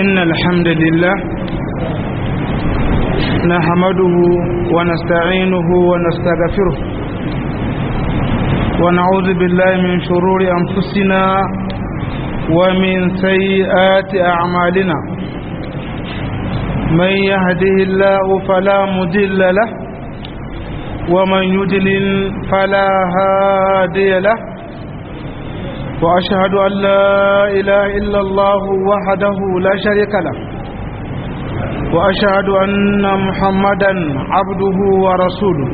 إن الحمد لله نحمده ونستعينه ونستغفره ونعوذ بالله من شرور أنفسنا ومن سيئات أعمالنا من يهده الله فلا مضل له ومن يضلل فلا هادي له وأشهد أن لا إله إلا الله وحده لا شريك له وأشهد أن محمدا عبده ورسوله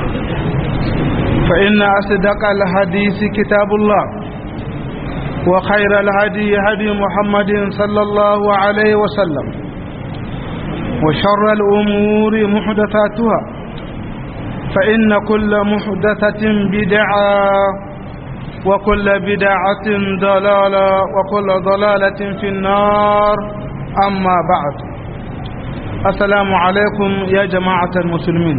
فإن أصدق الحديث كتاب الله وخير الهدي هدي محمد صلى الله عليه وسلم وشر الأمور محدثاتها فإن كل محدثة بدعة وكل بدعة ضلالة وكل ضلالة في النار أما بعد السلام عليكم يا جماعة المسلمين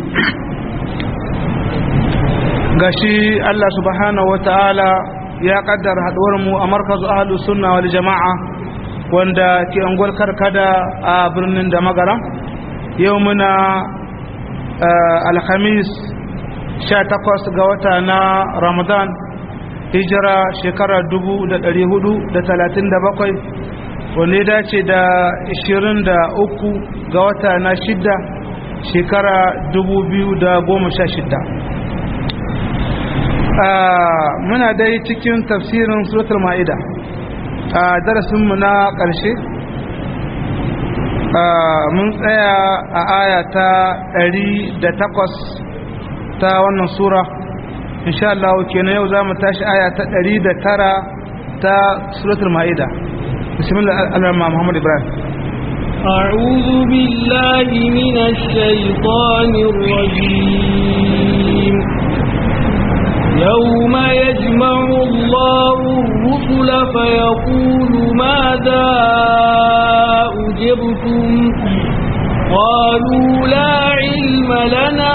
gashi Allah subhanahu wa ta'ala ya kaddara mu a markazu ahalus sunna wal jama'a wanda ke angol karkada a birnin da magara yau muna alhamis 18 ga wata na ramadan hijira shekara 437 wanda ya dace da 23 ga wata na shidda shekara 2016 muna dai cikin tafsirin suratul ma'ida a darasinmu na ƙarshe mun tsaya a aya ta 108 ta wannan sura insha Allah kenan yau zamu tashi aya ta 109 ta suratul maida bismillah al-rahman muhammad ibrahim أعوذ بالله من الشيطان الرجيم يوم يجمع الله الرسل فيقول ماذا أجبتم قالوا لا علم لنا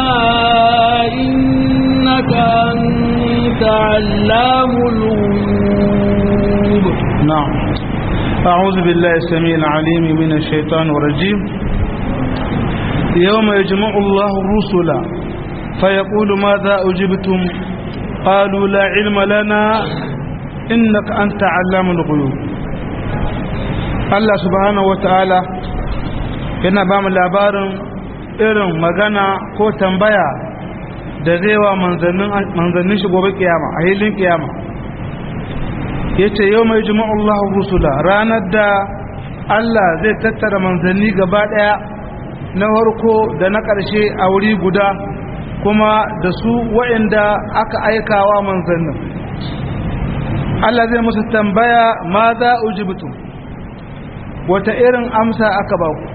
إنك أنت علام الغيوب نعم أعوذ بالله السميع العليم من الشيطان الرجيم يوم يجمع الله الرسل فيقول ماذا أجبتم قالوا لا علم لنا إنك أنت علام الغيوب الله سبحانه وتعالى yana ba mu labarin irin magana ko tambaya da zai wa manzannin shi gobe kiyama a hilin kiyama ya ce yau mai jima'ullahu rusula ranar da Allah zai tattara manzanni gaba daya na harko da na ƙarshe a wuri guda kuma da su waɗanda aka aikawa manzannin Allah zai musu tambaya ma za ujibutum wata irin amsa aka ba ku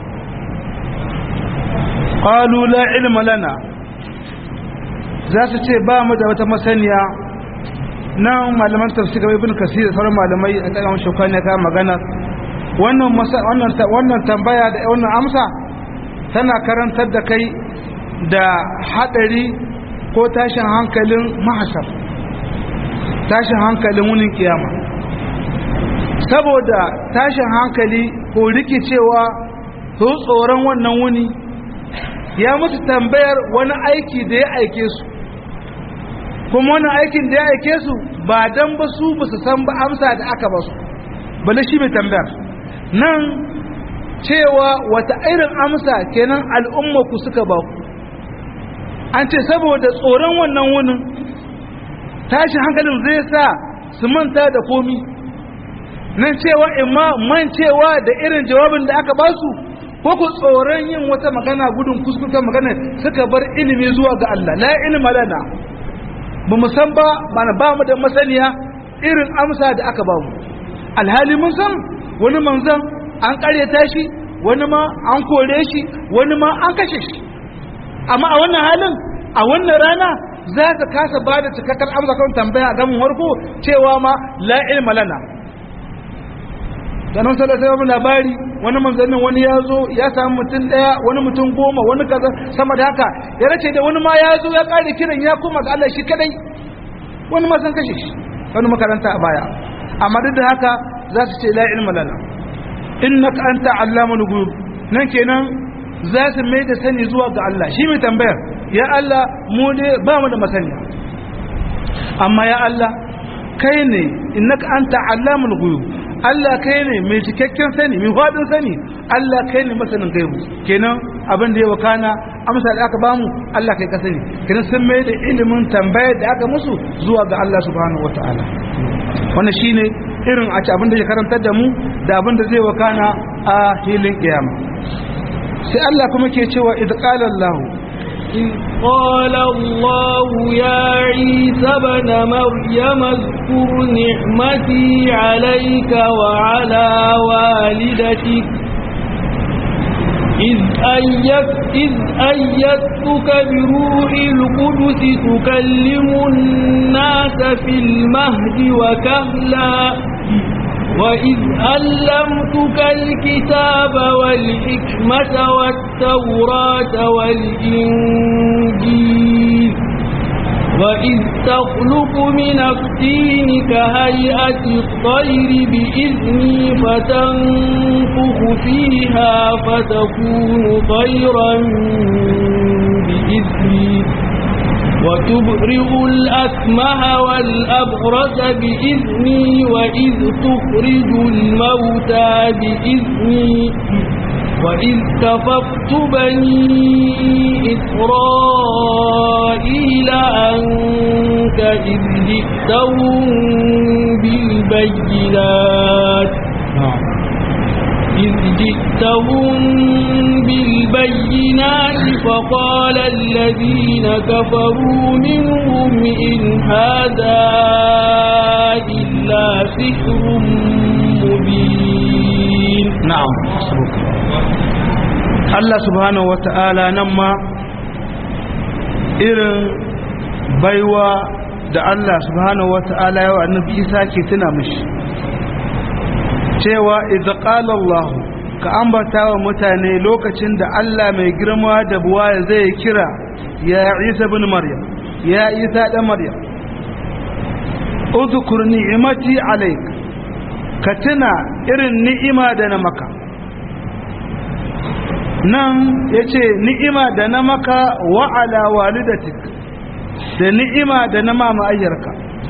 qalu la ilma lana za su ce ba mu da wata masaniya nan malaman tafsir ibn kasir sauran malamai a kan shukani ka magana wannan wannan wannan tambaya da wannan amsa tana karantar da kai da hadari ko tashin hankalin mahashar tashin hankalin wunin kiyama saboda tashin hankali ko rikicewa su tsoron wannan wuni ya musu tambayar wani aiki da ya aike su kuma wani aikin da ya aike su ba dan ba su ba su san ba amsa da aka ba su bale shi mai tambayar nan cewa wata irin amsa kenan al'umma ku suka ba ku an ce saboda tsoron wannan wunin tashin hankalin zai sa su manta da komi nan cewa imma mancewa da irin jawabin da aka ba su ko ku tsoron yin wata magana gudun kuskuren magana suka bar ilimi zuwa ga Allah la ilma lana ba mu san ba mana ba mu da masaniya irin amsa da aka ba mu alhali mun san wani manzan an karyata shi wani ma an kore shi wani ma an kashe shi amma a wannan halin a wannan rana za ka kasa ba da cikakken amsa kan tambaya a gamin warko cewa ma la ilma lana da nan sallallahu alaihi labari wani manzannin wani ya zo ya samu mutum daya wani mutum goma wani kaza sama da haka ya race da wani ma ya zo ya kare kiran ya koma ga Allah shi kadai wani ma san kashe shi wani makaranta a baya amma duk da haka za su ce la ilma lana innaka anta allamul ghuyub nan kenan za su mai da sani zuwa ga Allah shi mai tambayar ya Allah mu ne ba mu da masaniya amma ya Allah kai ne innaka anta allamul ghuyub Allah kai ne mai cikakken sani mai fadin sani Allah kai ne masanin gaibu kenan abin da ya wakana amsa da aka bamu Allah kai ka sani kenan sun mai da ilimin tambayar da aka musu zuwa ga Allah subhanahu wataala wannan shine irin a ci abin da ya karantar da mu da abin da zai wakana a hilin kiyama sai Allah kuma ke cewa idh qala Allah إذ قال الله يا عيسى ابن مريم اذكر نعمتي عليك وعلى والدتك إذ, أيت إذ أيدتك بروح القدس تكلم الناس في المهد وكهلا وإذ ألمتك الكتاب والحكمة والتوراة والإنجيل وإذ تخلق من الطين كهيئة الطير بإذني فتنفخ فيها فتكون طيرا بإذني وتبرئ الأكمه والأبرص بإذني وإذ تخرج الموتى بإذني وإذ كففت بني إسرائيل عنك إذ جئتهم بالبينات إذ جئتهم بالبينات فقال الذين كفروا منهم إن هذا إلا سحر مبين نعم Allah subhanahu wa ta'ala nan ma irin baiwa da Allah subhanahu wa ta'ala yawa annabi Isa ke tuna mishi cewa idza qala Allah ka ambata wa mutane lokacin da Allah mai girma da buwaya zai kira ya Isa ibn Maryam ya Isa dan Maryam udhkur ni'mati alayk ka tuna irin ni'ima da na maka nan yace ni'ima da na maka wa ala walidatik da ni'ima da na mama ayyarka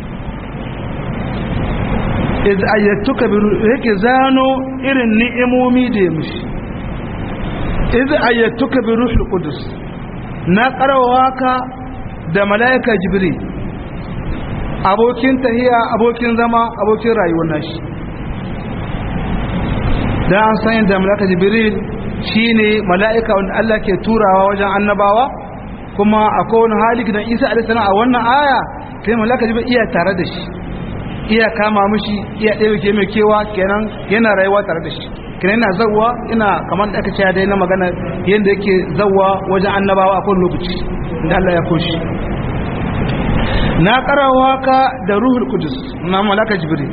iz ayyatuka bi yake zano irin ni'imomi da ya mishi iz ayyatuka bi ruhul qudus na karawa ka da malaika jibril abokin tahiya abokin zama abokin rayuwar nashi da an san da malaika jibril shine malaika wanda Allah ke turawa wajen annabawa kuma akwai wani hali gidan Isa alaihi salam a wannan aya sai malaika jibril iya tare da shi iya kama mishi iya ɗaya mai kewa kenan yana rayuwa tare da shi kenan yana zawwa ina kamar da aka ce dai na magana yadda yake zawwa wajen annabawa a kowane lokaci da Allah ya koshi na karawa ka da ruhul kudus na malaka jibril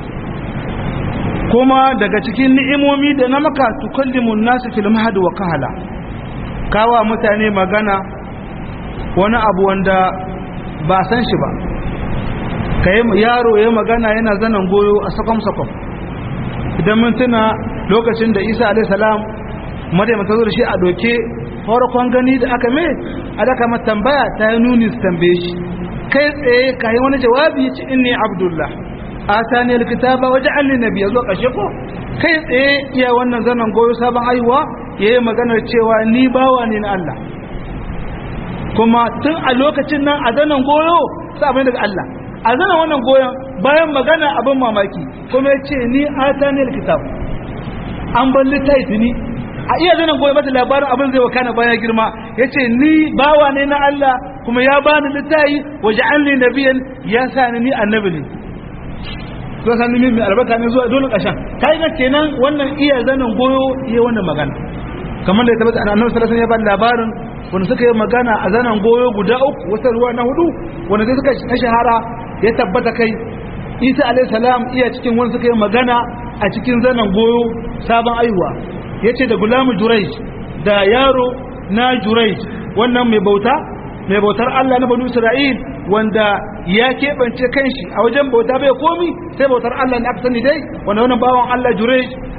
kuma daga cikin ni'imomi da na maka tukallimun nasu fil mahad wa kahala kawa mutane magana wani abu wanda ba san shi ba ka yi yaro ya magana yana zanen goyo a sakwam-sakwam idan mun tuna lokacin da isa alaihissalam maryam ta zo da shi a doke farkon gani da aka mai a daga mata tambaya ta yi nuni su tambaye shi kai tsaye ka yi wani jawabi ya ci inni abdullah a ta ne likitaba waje alli nabi ya zo ƙashe ko kai tsaye iya wannan zanen goyo sabon aiwa ya yi maganar cewa ni bawa ne na allah kuma tun a lokacin nan a zanen goyo sa abin daga allah a zana wannan goyon bayan magana abin mamaki kuma ya ce ni atanil kitab an ban littafi ni a iya zana goyon mata labarin abin zai wakana bayan girma ya ce ni bawa ne na Allah kuma ya bani littafi waje an ne nabiyan ya sa ni ni annabi ne to san ni mai albarka ne zuwa dole kashan kai ga kenan wannan iya zanen goyo iya wannan magana kamar da ya tabbata annabi sallallahu alaihi wasallam ya bani labarin wanda suka yi magana a zanen goyo guda uku wata ruwa na hudu wanda sai suka na shahara ya tabbata kai isa alaihissalam iya cikin wani suka yi magana a cikin zanen goyo sabon aihuwa ya ce da gulamu jurai da yaro na jurai wannan mai bauta mai bautar allah na banu isra'il wanda ya keɓance kanshi a wajen bauta bai komi sai bautar allah ne aka sani dai wanda wannan bawan allah jurai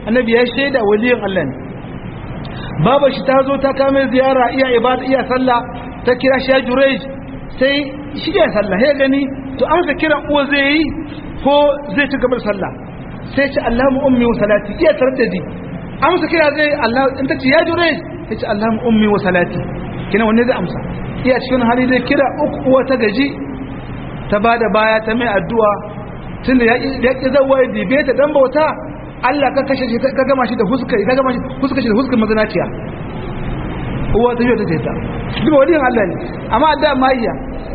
annabi ya shaida waliyin Allah ne baba shi ta zo ta kame ziyara iya ibada iya sallah ta kira shi ya jurej sai shi ya sallah ya gani to amsa kiran uwa zai yi ko zai ci gaba da sallah sai ce Allahumma ummi wa salati iya taraddadi amsa kira zai Allah in ta ce ya jurej sai ce Allahumma ummi wa salati kina wanne zai amsa iya cikin hali zai kira uku uwa ta gaji ta bada baya ta mai addu'a tunda ya ƙi zawa ya dibe ta dan bauta Allah ka kashe shi ka gama shi da huska ka gama shi huska shi da huskar mazanaciya uwa ta yi ta ta duk waliyin Allah ne amma da maiya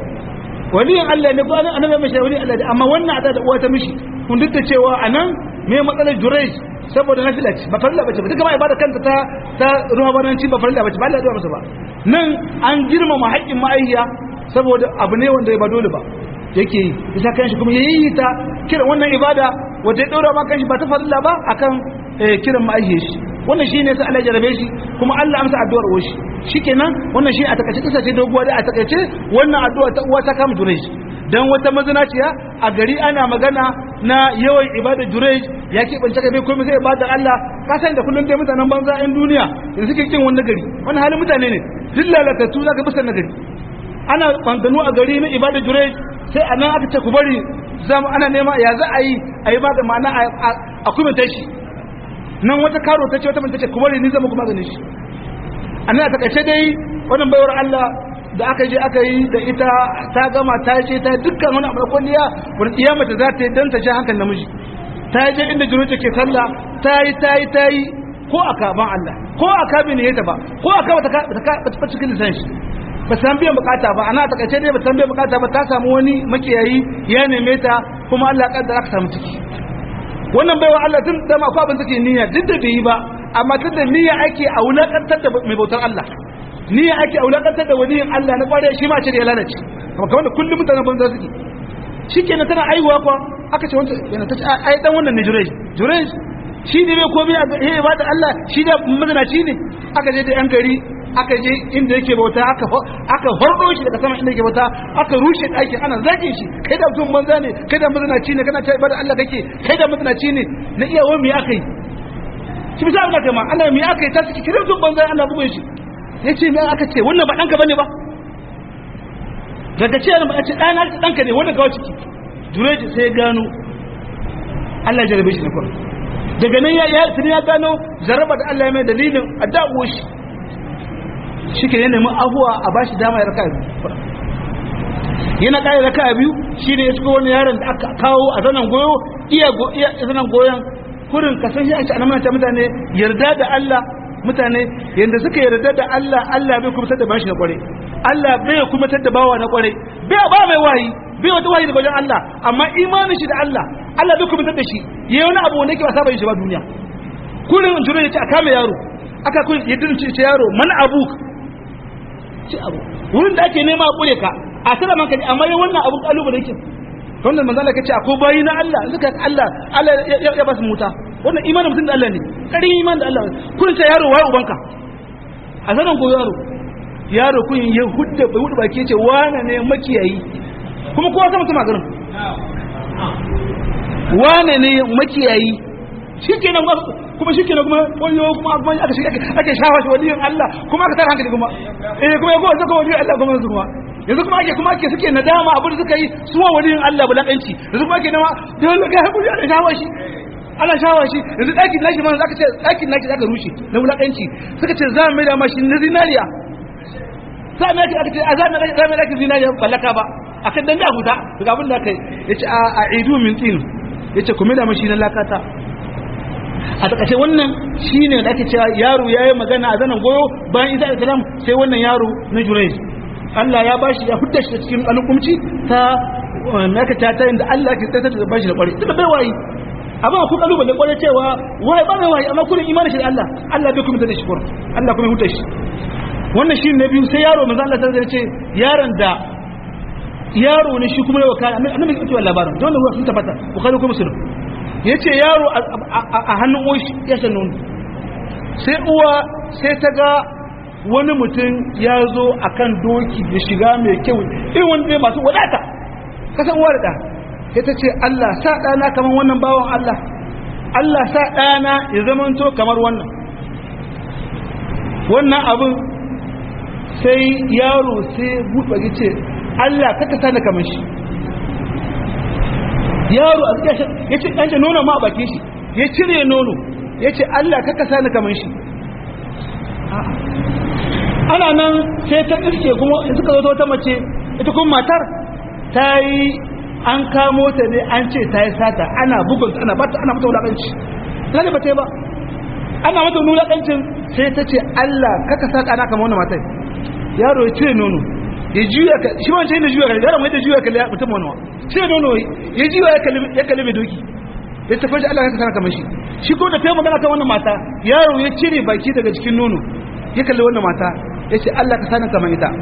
waliyin Allah ne ko annabi mai waliyin Allah ne amma wannan ada da uwa ta mishi kun duk da cewa anan me matsalar jurej saboda nafila ce ba farilla bace ba duka ma ibada kanta ta ta ruhabananci ba farilla bace ba Allah ya masa ba nan an girmama haƙƙin ma'ayya saboda abu ne wanda ba dole ba yake yi bisa kanshi kuma yayi ta kiran wannan ibada wanda ya daura ma kanshi ba ta farilla ba akan kiran ma'aihiyar shi wannan shine sai Allah ya jarabe shi kuma Allah amsa addu'ar uwar shi shikenan wannan shi a takaice kisa ce doguwa da a takaice wannan addu'a ta uwa ta kama jurej dan wata mazinaciya a gari ana magana na yawan ibada jurej ya ke bance kai komai zai ibada Allah ka san da kullun dai mutanen banza ɗan duniya da suke kin wannan gari wannan halin mutane ne duk lalatattu zaka bisa na gari ana bangano a gari na ibada jurej sai a nan aka ce ku bari zama ana nema ya za a yi a yi da ma'ana a kumita shi nan wata karo ta ce wata manta ce ku bari ni zama kuma ganin shi a nan a takaice dai wannan baiwar Allah da aka je aka yi da ita ta gama ta ce ta dukkan wani abu da kwalliya wani kiyamata za ta yi don ta sha hankali namiji ta je inda jiro ke sallah ta yi ta yi ta yi ko a kaban Allah ko a kabi ne ta ba ko a kaba ta cikin lisan shi ba san biyan bukata ba ana takaice dai ba san biyan bukata ba ta samu wani makiyayi ya neme ta kuma Allah kaddara ka samu ciki wannan baiwa Allah tun da ma abin take niyya duk da bai yi ba amma tun da niyya ake a wulakantar da mai bautar Allah niyya ake a wulakantar da waliyin Allah na kware shi ma ce da ya lalace kuma kamar da kullum mutanen banza suke shikenan tana aiwa kwa aka ce wanda yana ta ce ai dan wannan ne jurej jurej shi ne bai komai a ya ibada Allah shi da mazanaci ne aka je da yan gari aka je inda yake bauta aka aka hordo shi daga sama inda yake bauta aka rushe ɗakin ana zage shi kai da mutum banza ne kai da mazanaci ne kana ta ibada Allah kake kai da mazanaci ne na iya wa me aka yi shi bisa Allah kai ma Allah me aka yi ta saki kiran mutum banza Allah bugun shi yace me aka ce wannan ba danka bane ba daga ce ba ce ɗana ɗanka ne wanda gawa ciki jureji sai gano Allah jarabe shi na farko daga nan ya yi ya gano jaraba da Allah ya mai dalilin a da'uwa shi shi ke nemi abuwa a ba shi dama ya raka biyu yana ƙari raka biyu shi ne ya shiga wani yaron da aka kawo a zanen goyo iya zanen goyon kurin kasan shi a ci a mutane yarda da Allah mutane yadda suka yarda da Allah Allah bai kuma da bashi na kware Allah bai kuma da bawa na kware bai ba mai wayi bai wata wayi daga wajen Allah amma imanin shi da Allah Allah bai kuma da shi yayi wani abu wanda yake ba saba yin shi ba duniya kullun jure ya ce a kame yaro aka kun ya dince ce yaro man abuk ce abu wurin da ake nema a kure ka a tsara manka amma yayin wannan abu kalubale yake wannan manzo Allah kace akwai bayi na Allah suka Allah Allah ya ba su muta wannan imanin mutum da Allah ne karin iman da Allah kun ce yaro waye ubanka a sanan ko yaro yaro kun ya hudda bai hudu baki ce wane ne makiyayi kuma kowa sama mutum a garin wane ne makiyayi shikenan kuma shikenan kuma wayo kuma kuma aka shi ake shafa shi waliyin Allah kuma aka tara hankali kuma eh kuma yago zaka waliyin Allah kuma su kuma yanzu kuma ake kuma ake suke nadama abin da suka yi su wa waliyin Allah bulakanci yanzu kuma ake nama dole ga hakuri ana shafa shi ana shawa shi yanzu ɗakin nashi ma zaka ce ɗakin nashi zaka rushe na wulaƙanci suka ce za mu mai da mashi na zinariya sa mai aka ce a za mu mai ɗakin zinariya ballaka ba a kan dan da huta daga abin da kai ya ce a idu min tsin ya ce ku mai da mashi na lakata a takace wannan shi ne da ake cewa yaro ya yi magana a zanen goyo bayan isa da salam sai wannan yaro na jurai Allah ya bashi ya hudda shi cikin alƙumci ta naka ta ta inda Allah ke tsaya da bashi da ƙwari tunda bai wayi amma ku kalubale kwarai cewa wai ba mai wai amma kullun imani shi da Allah Allah bai kuma da shi kur Allah kuma huta shi wannan shi ne biyu sai yaro manzo Allah sai ce yaron da yaro ne shi kuma ya wakala annabi ya ce labarin dole ruwa sun tabbata bukhari ko muslim yace yaro a hannun uwa ya san nono sai uwa sai ta ga wani mutum ya zo akan doki da shiga mai kyau irin wanda masu wadata kasan uwa da sai ta ce Allah sa ɗana kamar wannan bawan Allah Allah sa ɗana ya zamanto kamar wannan wannan abin sai yaro sai buɗe ce Allah kaka sa ni kamar shi yaro a cikin ya ce ɗan nono ma a bakin shi ya cire nono ya ce Allah kaka sa ni kamar shi ana nan sai ta iske kuma suka zo ta wata mace ita kuma matar ta yi an kamo ta ne an ce ta yi sata ana bugun ana bata ana mata wulaƙanci lalle ba ta yi ba ana mata wulaƙancin sai ta ce Allah kaka sa ɗana kamar wannan matar yaro ya cire nono ya juya ka shi wancan yana juya ka yaro mai da juya ka ya mutum wani cire nono ya juya ya kalli mai doki ya tafi shi Allah kaka sa kamar shi shi ko da ta yi magana kan wannan mata yaro ya cire baki daga cikin nono ya kalli wannan mata ya ce Allah ka sanin kamar ita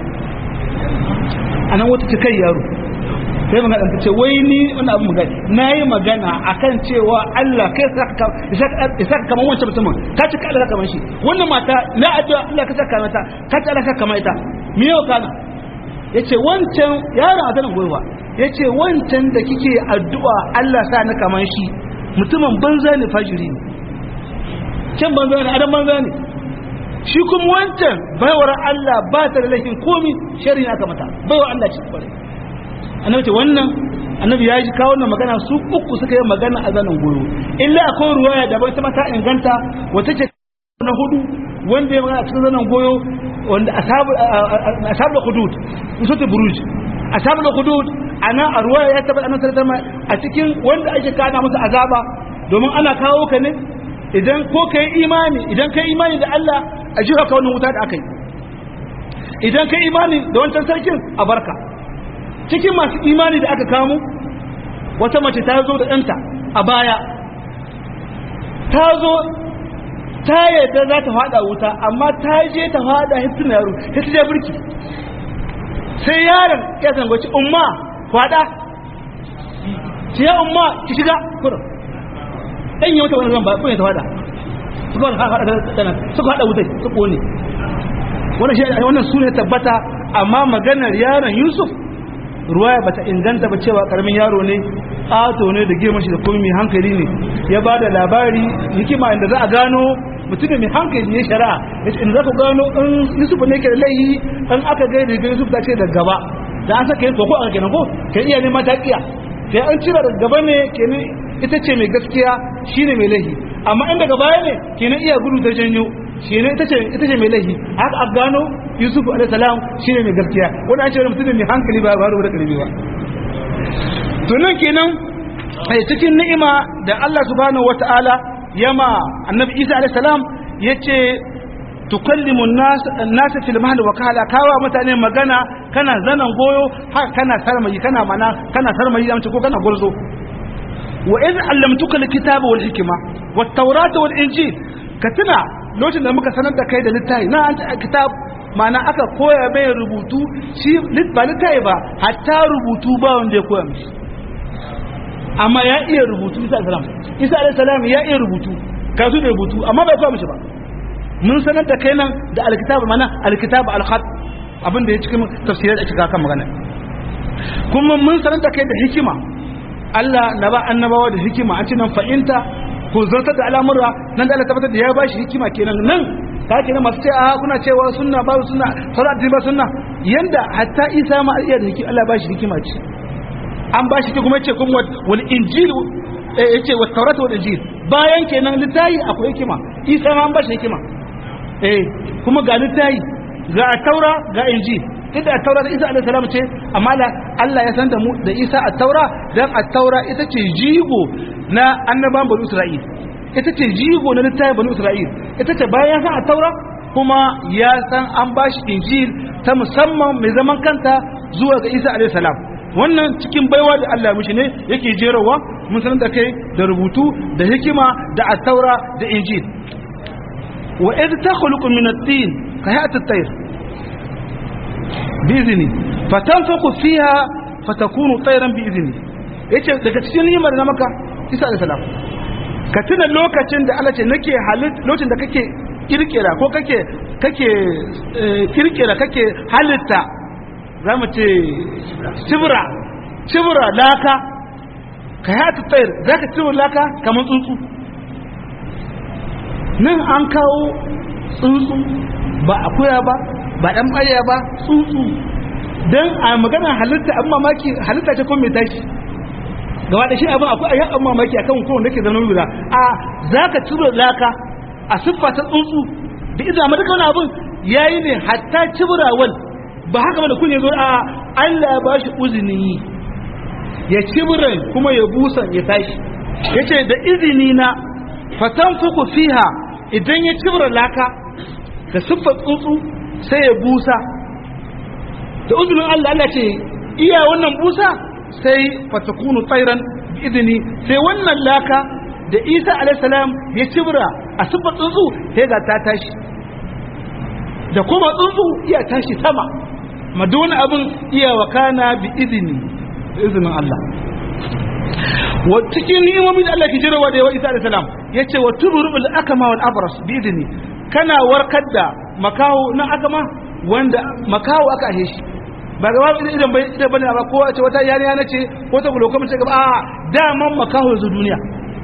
a nan wata kai yaro sai magana ta ce wai ni wani abu magana na yi magana a kan cewa Allah kai ya saka kamar wancan mutumin ka ci Allah kamar shi wannan mata na addu'a Allah ka saka mata ka ci Allah ka kamar ita me yau kana ya ce wancan yaron a zanen goyowa ya ce wancan da kike addu'a Allah sa ni kamar shi mutumin banza ne fajiri ne can banza ne adam banza ne shi kuma wancan baiwar Allah ba ta da laifin komi shari aka mata baiwar Allah ce kware annabi ce wannan annabi ya ji kawo wannan magana su uku suka yi magana a zanen goyo illa akwai ruwaya da bai ta mata inganta wata ce na hudu wanda ya magana a cikin zanen goyo wanda asabu asabu hudud usul buruj asabu hudud ana a ruwaya ya tabbata annabi sallallahu a cikin wanda ake kana masa azaba domin ana kawo ka ne idan ko kai imani idan kai imani da Allah a jira ka wannan wuta da aka yi idan kai imani da wancan sarkin a barka cikin masu imani da aka kamo wata mace ta zo da ɗanta a baya ta zo ta yadda za ta fada wuta amma ta je ta fada hitin yaro ya ta je birki sai yaron ya zangoci umma fada ce ya umma ki shiga kurin ɗan yi wata wani zan ba kuma ta fada suka hada suka hada wutai su kone wannan shi wannan sune tabbata amma maganar yaron Yusuf ruwaya bata inganta ba cewa karamin yaro ne ato ne da girman shi da kuma mai hankali ne ya bada labari hikima inda za a gano mutum mai hankali ne shari'a yace in za ku gano in Yusuf ne ke da laihi in aka ga da Yusuf ta ce da gaba da an saka yin koko a kenan ko kai iya ne mata kiya sai an cira da gaba ne kenan ita ce mai gaskiya shine mai laihi amma in daga baya ne kenan iya gudu ta janyo shi ne ita ce ita ce mai laifi haka a gano yusuf alayhi salam shine mai gaskiya wani an ce wani mutum mai hankali ba ba da karbi ba to nan kenan a cikin ni'ima da Allah subhanahu wata'ala yama annabi Isa alayhi salam yace tukallimu an-nas fil mahd wa kala kawa mutane magana kana zanan goyo haka kana sarmayi kana mana kana sarmayi da ko kana gurzo wa idh allamtuka al-kitaba wal hikma wat tawrata wal injil ka tuna lokacin da muka sanar da kai da littafi na an ta kitab mana aka koya mai rubutu shi ba littafi ba hatta rubutu ba wanda ya koya mishi amma ya iya rubutu isa salam isa alayhi salam ya iya rubutu ka su da rubutu amma bai koya mishi ba mun sanar da kai nan da alkitab mana alkitab alkhat abin da ya cikin tafsirai da cika kan magana kuma mun sanar da kai da hikima Allah na ba annabawa da hikima an ce nan fa'inta ko zartar da al'amura nan da Allah tabbatar da ya bashi hikima kenan nan ka kenan masu ce a kuna cewa sunna ba sunna sauran addini ba sunna yanda hatta Isa ma iya da hikima Allah bashi hikima ce an bashi kuma yace kuma wal injil yace wa tawrat wal injil bayan kenan littayi akwai hikima Isa ma an bashi hikima eh kuma ga littayi ga taura ga injil ita at-taura da Isa alaihi salam ce amma Allah ya san da mu da Isa at-taura dan at-taura ita ce jigo na annaban bani Isra'il ita ce jigo na littafin bani Isra'il ita ce bayan san at-taura kuma ya san an bashi injil ta musamman mai zaman kanta zuwa ga Isa alaihi salam wannan cikin baiwa da Allah mishi ne yake jerawa mun san da kai da rubutu da hikima da at-taura da injil wa idh takhluqu min at-tin ka hayat at-tayr bizini fatanfaku fiha fatakunu tayran biizni yace daga cikin nimar na maka Isa alayhi salam ka tuna lokacin da Allah ce nake halit lokacin da kake kirkira ko kake kake kirkira kake halitta zamu ce cibra cibra laka ka hata tayar zaka cibra laka kamar tsuntsu nan an kawo tsuntsu ba akuya ba ba dan ɓarya ba tsuntsu don a magana halitta abin mamaki halitta ce kuma mai tashi gaba da shi abin akwai ayyan abin mamaki akan kowanne ke zama guda a za ka ciro laka a siffa ta tsuntsu da idan amma duka wani abin ya yi ne hatta cibirawal ba haka mana kun zo a Allah ya ba shi uzini ya cibiran kuma ya busan ya tashi ya ce da izini na fatan fuku fiha idan ya cibira laka da siffar tsuntsu sai ya busa da uzunin Allah Allah ce iya wannan busa sai fatakunu tsairan izini sai wannan laka da Isa alaihissalam ya cibira a siffar tsuntsu sai ga ta tashi da kuma tsuntsu iya tashi sama maduna abin iya wakana bi izini da izinin Allah wa cikin ni'imomin da Allah ke jirawa da yawa Isa alaihi salam yace wa tubrul akama wal abras bi idni kana warkar da makaho na akama wanda makaho aka ahe shi ba ga babu idan bai idan bane ba ko a ce wata yariya nace ko ta gulo kuma ce gaba a daman makaho zu duniya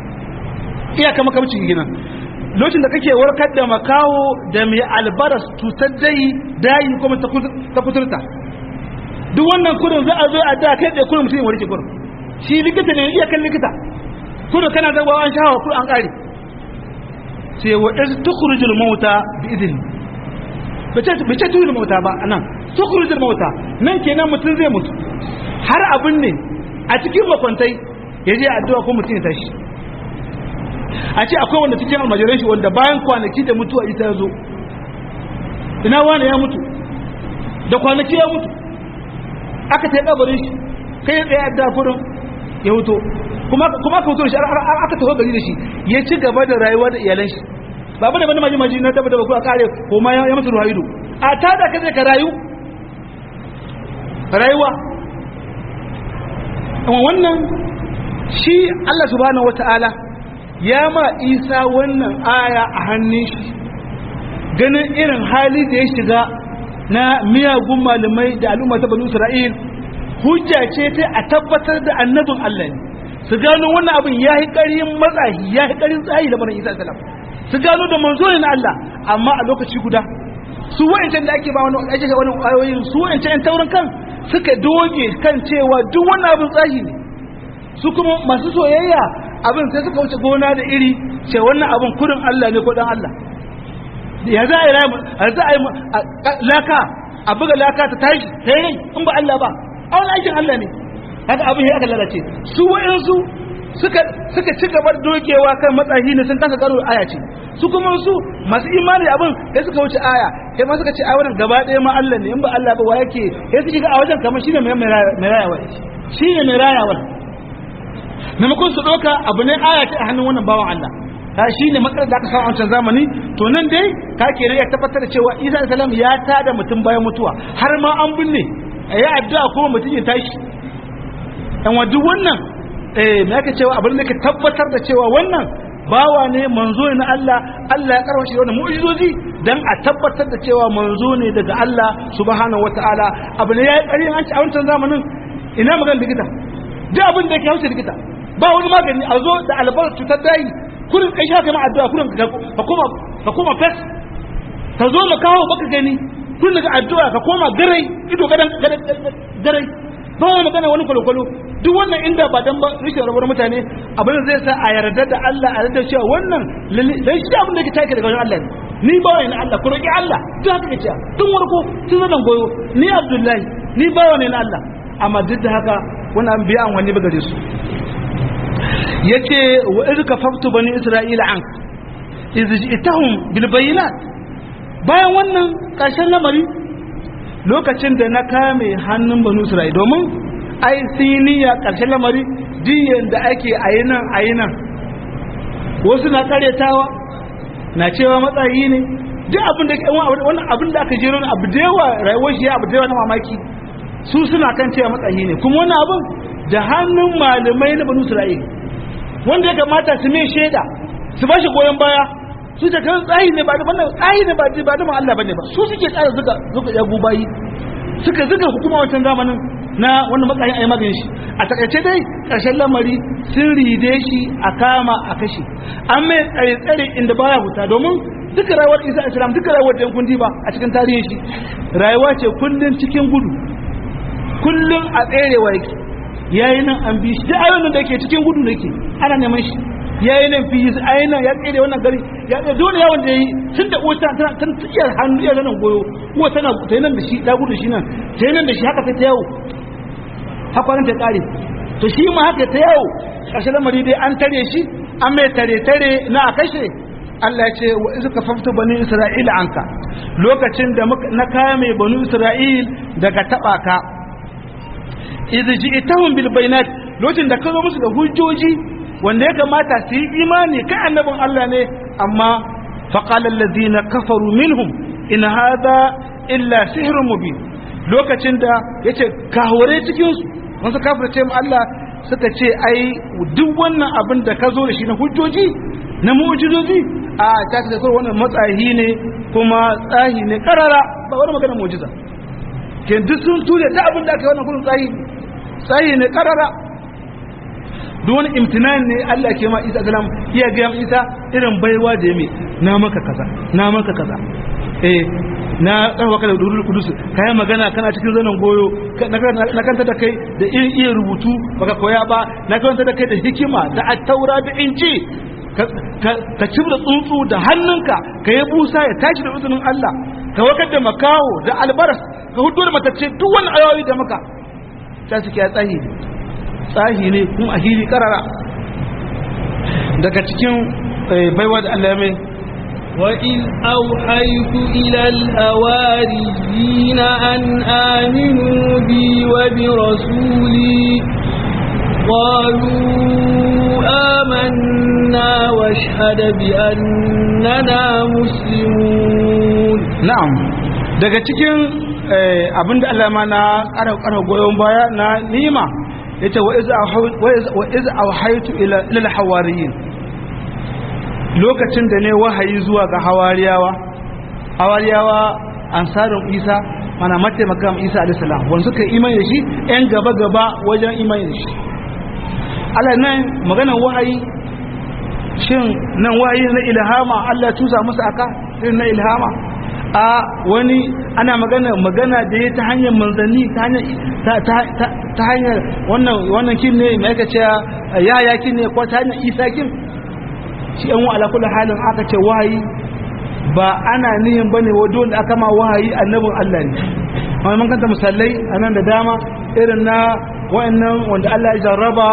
iya kama kamci gina lokacin da kake warkar da makaho da mai albaras cutar dai dayi kuma ta kuturta duk wannan kudin za a zo a da kai da kudin mutum ya warke kudin shi likita ne iya kan likita kudu kana zaba an shawa kudu an kare ce wa iz tukhrijul mauta bi idin bace bace tukhrijul mauta ba anan tukhrijul mauta nan kenan mutum zai mutu har abin ne a cikin makwantai ya je addu'a ko mutum ya tashi a ce akwai wanda cikin almajiran shi wanda bayan kwanaki da mutuwa ita ya zo ina wani ya mutu da kwanaki ya mutu aka ta kabarin shi kai tsaye addu'a kurin ya huto kuma kuma ka huto shi aka taho gari da shi ya ci gaba da rayuwa da iyalan shi ba bane bane maji maji na tabbata ba ku a kare ko ma ya mutu ruhaido a ta da kaje ka rayu rayuwa amma wannan shi Allah subhanahu wataala ya ma Isa wannan aya a hannun shi ganin irin hali da ya shiga na miyagun malamai da al'umma ta banu Isra'il hujja ce ta a tabbatar da annabin Allah ne su gano wannan abin ya yi ƙarin matsayi ya yi ƙarin tsayi da manan isa salam su gano da manzo ne na Allah amma a lokaci guda su wa'ancan da ake ba wani ake wani ayoyin su wa'ancan yan taurin kan suka doge kan cewa duk wannan abin tsayi ne su kuma masu soyayya abin sai suka wuce gona da iri ce wannan abin kurin Allah ne ko dan Allah ya za a yi za a yi laka a buga laka ta tashi ta yi in ba Allah ba a wani aikin Allah ne haka abin ya aka lalace su wa'insu suka suka ci gaba da dogewa kan matsayi ne sun kasa karo aya ce su kuma su masu imani da abin sai suka wuce aya sai ma suka ce a wannan gaba ɗaya ma Allah ne in ba Allah ba wa yake sai suke ga a wajen kamar shine mai mai rayawa shine mai rayawa maimakon su ɗauka abu ne aya ce a hannun wannan bawan Allah ta shi ne matsalar da aka samu a wancan zamani to nan dai ka ke ya tabbatar da cewa isa salam ya tada mutum bayan mutuwa har ma an binne ya addu'a kuma mutum ya tashi dan wa duk wannan eh me yake cewa abin da ke tabbatar da cewa wannan bawa ne manzo ne na Allah Allah ya karwa shi da wannan mu'jizozi dan a tabbatar da cewa manzo ne daga Allah subhanahu wataala abu ne yayi ƙarin an ci a wancan zamanin ina magana likita duk abin da yake hausa likita ba wani magani a zo da albar cutar dayi kurin kai sha kana addu'a kurin ka koma ka koma fes ka zo mu kawo baka gani kun daga addu'a ka koma garai ido gadan garai ba wani magana wani kwalo-kwalo duk wannan inda ba dan ba rishin rabar mutane abin da zai sa a yarda da Allah a yarda cewa wannan dan shi abin da ke take daga wajen Allah ne ni ba wani Allah ku roki Allah duk haka kace tun warko tun zadan goyo ni Abdullahi ni ba wani na Allah amma duk da haka wannan an biya an wani ba gare su yace wa iz kafaftu bani isra'ila an iz ji'tahum bil bayinat bayan wannan ƙarshen lamari lokacin da na kame hannun banu isra'ila domin ai siniya ƙarshen lamari diyan da ake ayi nan ayi nan wasu na karyatawa na cewa matsayi ne duk abin da wannan abin da aka jero abu da yawa rayuwar shi abu da yawa na mamaki su suna kan cewa matsayi ne kuma wannan abin da hannun malamai na banu isra'ila wanda ya kamata su mai shaida su ba shi goyon baya su ta kan tsayi ne ba da wannan tsayi ne ba da ba da Allah bane ba su suke tsara zuka zuka ya gubayi suka zuka hukuma wancan zamanin na wannan matsayin a yi maganin shi a takaice dai ƙarshen lamari sun ride shi a kama a kashe an mai tsare-tsare inda baya huta domin duka rayuwar isa islam duka rayuwar da kundi ba a cikin tarihin shi rayuwa ce kullum cikin gudu kullum a tserewa yake yayi nan an bi shi duk ayoyin da yake cikin gudu nake ana neman shi yayi nan fi yi ayi nan ya tsere wannan gari ya tsere dole yawon da yayi tun da uwata tana tana tsiyar hannu iya nan goyo uwa tana ta yi nan da shi ta gudu shi nan ta yi nan da shi haka ta yawo hakwanin ta kare to shi ma haka ta yawo ƙarshen lamari dai an tare shi an mai tare-tare na a kashe Allah ya ce wa izu ka fafta bani Isra'ila anka lokacin da na kame bani Isra'il daga taba ka idh ji'tahum bil bayinat lokacin da ka zo musu da hujjoji wanda ya kamata su yi imani kai annabin Allah ne amma faqala alladhina kafaru minhum in hadha illa sihrun mubin lokacin da yace kahore cikin su wasu kafirce mu Allah suka ce ai duk wannan abin da ka zo da shi na hujjoji na mu'jizoji a ta ta kai wannan matsayi ne kuma tsahi ne karara ba wani magana mu'jiza ke duk sun ture ta abin da aka yi wannan gurin tsahi tsahi ne karara duk wani imtinan ne Allah ke ma Isa salam iya ga Isa irin baiwa da yame na maka kaza na maka kaza eh na tsarwa kada durul kudus kai magana kana cikin zanen goyo na kanta da kai da irin iya rubutu baka koya ba na kanta da kai da hikima da attaura da inci ka cibra tsuntsu da hannunka ka yi busa ya tashi da izinin Allah ka wakar da makawo da albaras ka hudu da matacce duk wani ayoyi da maka ta suke ya tsahi ne tsahi ne kuma a hili karara daga cikin baiwa da Allah mai وإذ أوحيت إلى الأواريين أن آمنوا بي وبرسولي قالوا آمنا واشهد بأننا مسلمون na'am daga cikin abinda Allah ma na ƙara goyon baya na nima yace wa iz auhaytu ila lil hawariyin lokacin da ne wahayi zuwa ga hawariyawa hawariyawa ansarin Isa mana mataimakan Isa alayhi salam wanda suka imani da shi yan gaba gaba wajen imani da shi Allah nan maganar wahayi shin nan wahayi na ilhama Allah tusa musu aka irin na ilhama a wani ana magana magana da ya ta hanyar manzanni ta hanyar ta hanyar wannan wannan kin ne mai aka ce yaya kin ne ko ta hanyar isa kin shi yan ala kullu halin aka ce wahayi ba ana nihin bane wa dole aka ma wahayi annabin Allah ne amma mun kanta musallai anan da dama irin na wa'annan wanda Allah ya jarraba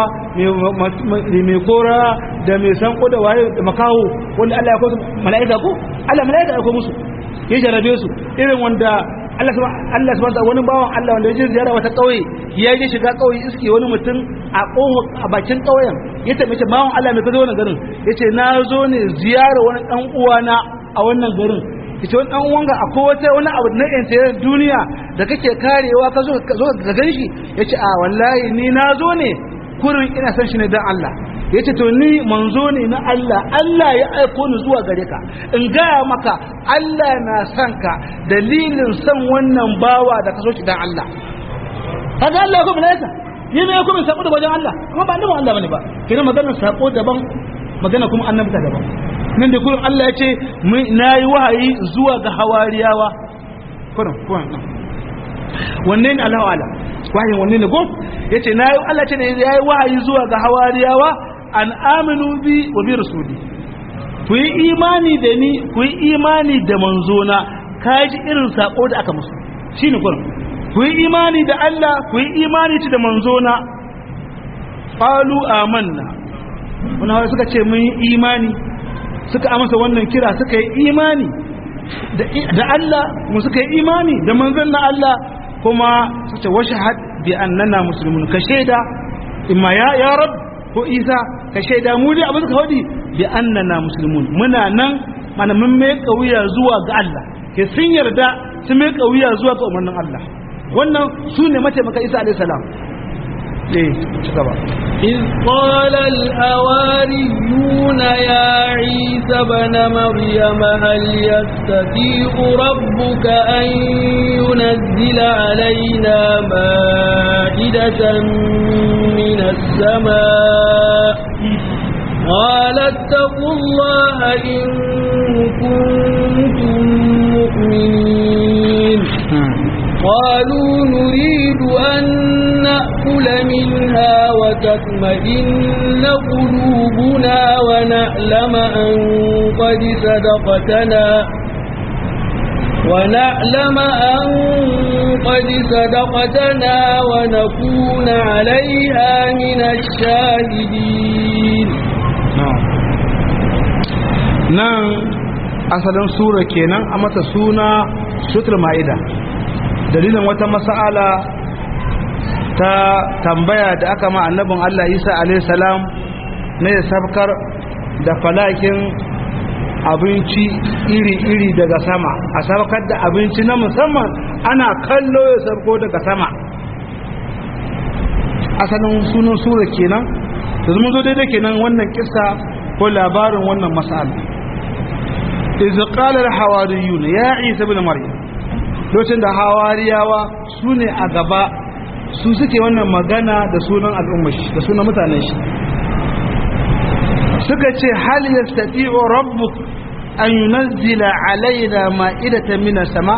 mai kora da mai sanko da waye da makaho wanda Allah ya kawo mala'ika ko Allah mala'ika ya kawo musu ya jarabe su irin wanda Allah Allah subhanahu wani bawan Allah wanda ya je ziyara wata kauye ya je shiga kauye iske wani mutum a koho a bakin kauyen ya tabe ce bawan Allah mai kazo wannan garin yace na zo ne ziyara wani dan uwana a wannan garin yace wani dan uwanka akwai wata wani abu na interior duniya da kake karewa ka zo ka zo ka ganshi yace a wallahi ni na zo ne kurin ina san shi ne dan Allah ya ce to ni manzo ne na Allah Allah ya aiko ni zuwa gare ka in gaya maka Allah na son ka dalilin son wannan bawa da ka so shi dan Allah kaga Allah ko malaika ni ne ko min sako da wajen Allah amma ba annabi Allah bane ba kina magana sako daban magana kuma annabta daban nan da kullum Allah ya ce nayi wahayi zuwa ga hawariyawa kullum kullum wanne ne Allah ala wahayin wanne ne ko yace nayi Allah ce ne yayi wahayi zuwa ga hawariyawa an aminu bi wa bi rasuli ku yi imani da ni ku yi imani da manzona kaji irin sako da aka musu shine kullum ku yi imani da Allah ku yi imani da manzona qalu amanna wannan suka ce mun yi imani suka amsa wannan kira suka yi imani da Allah mu suka yi imani da manzon na Allah kuma su ce washahad bi annana muslimun ka shaida imma ya ya rab ko isa ka shaida mu dai abin ka wadi bi annana muslimun muna nan mana mun mai kauya zuwa ga Allah ke sun yarda sun mai kauya zuwa ga umarnin Allah wannan su ne mataimaka isa alayhi salam eh ci gaba إذ قال الحواريون يا عيسى عيسى بن مريم هل يستطيع ربك أن ينزل علينا مائدة من السماء قال اتقوا الله إن كنتم مؤمنين قالوا نريد أن نأكل منها وتطمئن قلوبنا ونعلم أن قد صدقتنا ونعلم أن قد صدقتنا ونكون عليها من الشاهدين nan asalin sura kenan a mata suna sutur ma'ida dalilin wata mas'ala ta tambaya da aka ma annabin Allah Isa alaihi salam na ya sabkar da falakin abinci iri-iri daga sama a sabkar da abinci na musamman ana kallo ya sabko daga sama asalin sunan sura kenan da zama zo daidai kenan wannan kisa ko labarin wannan mas'ala iz qala al-hawariyun ya isa ibn maryam lokacin da hawariyawa su ne a gaba su suke wannan magana da sunan al'ummar shi da sunan mutanen shi suka ce hal yastati'u rabbuk an yunazzila alaina ma'idatan minas sama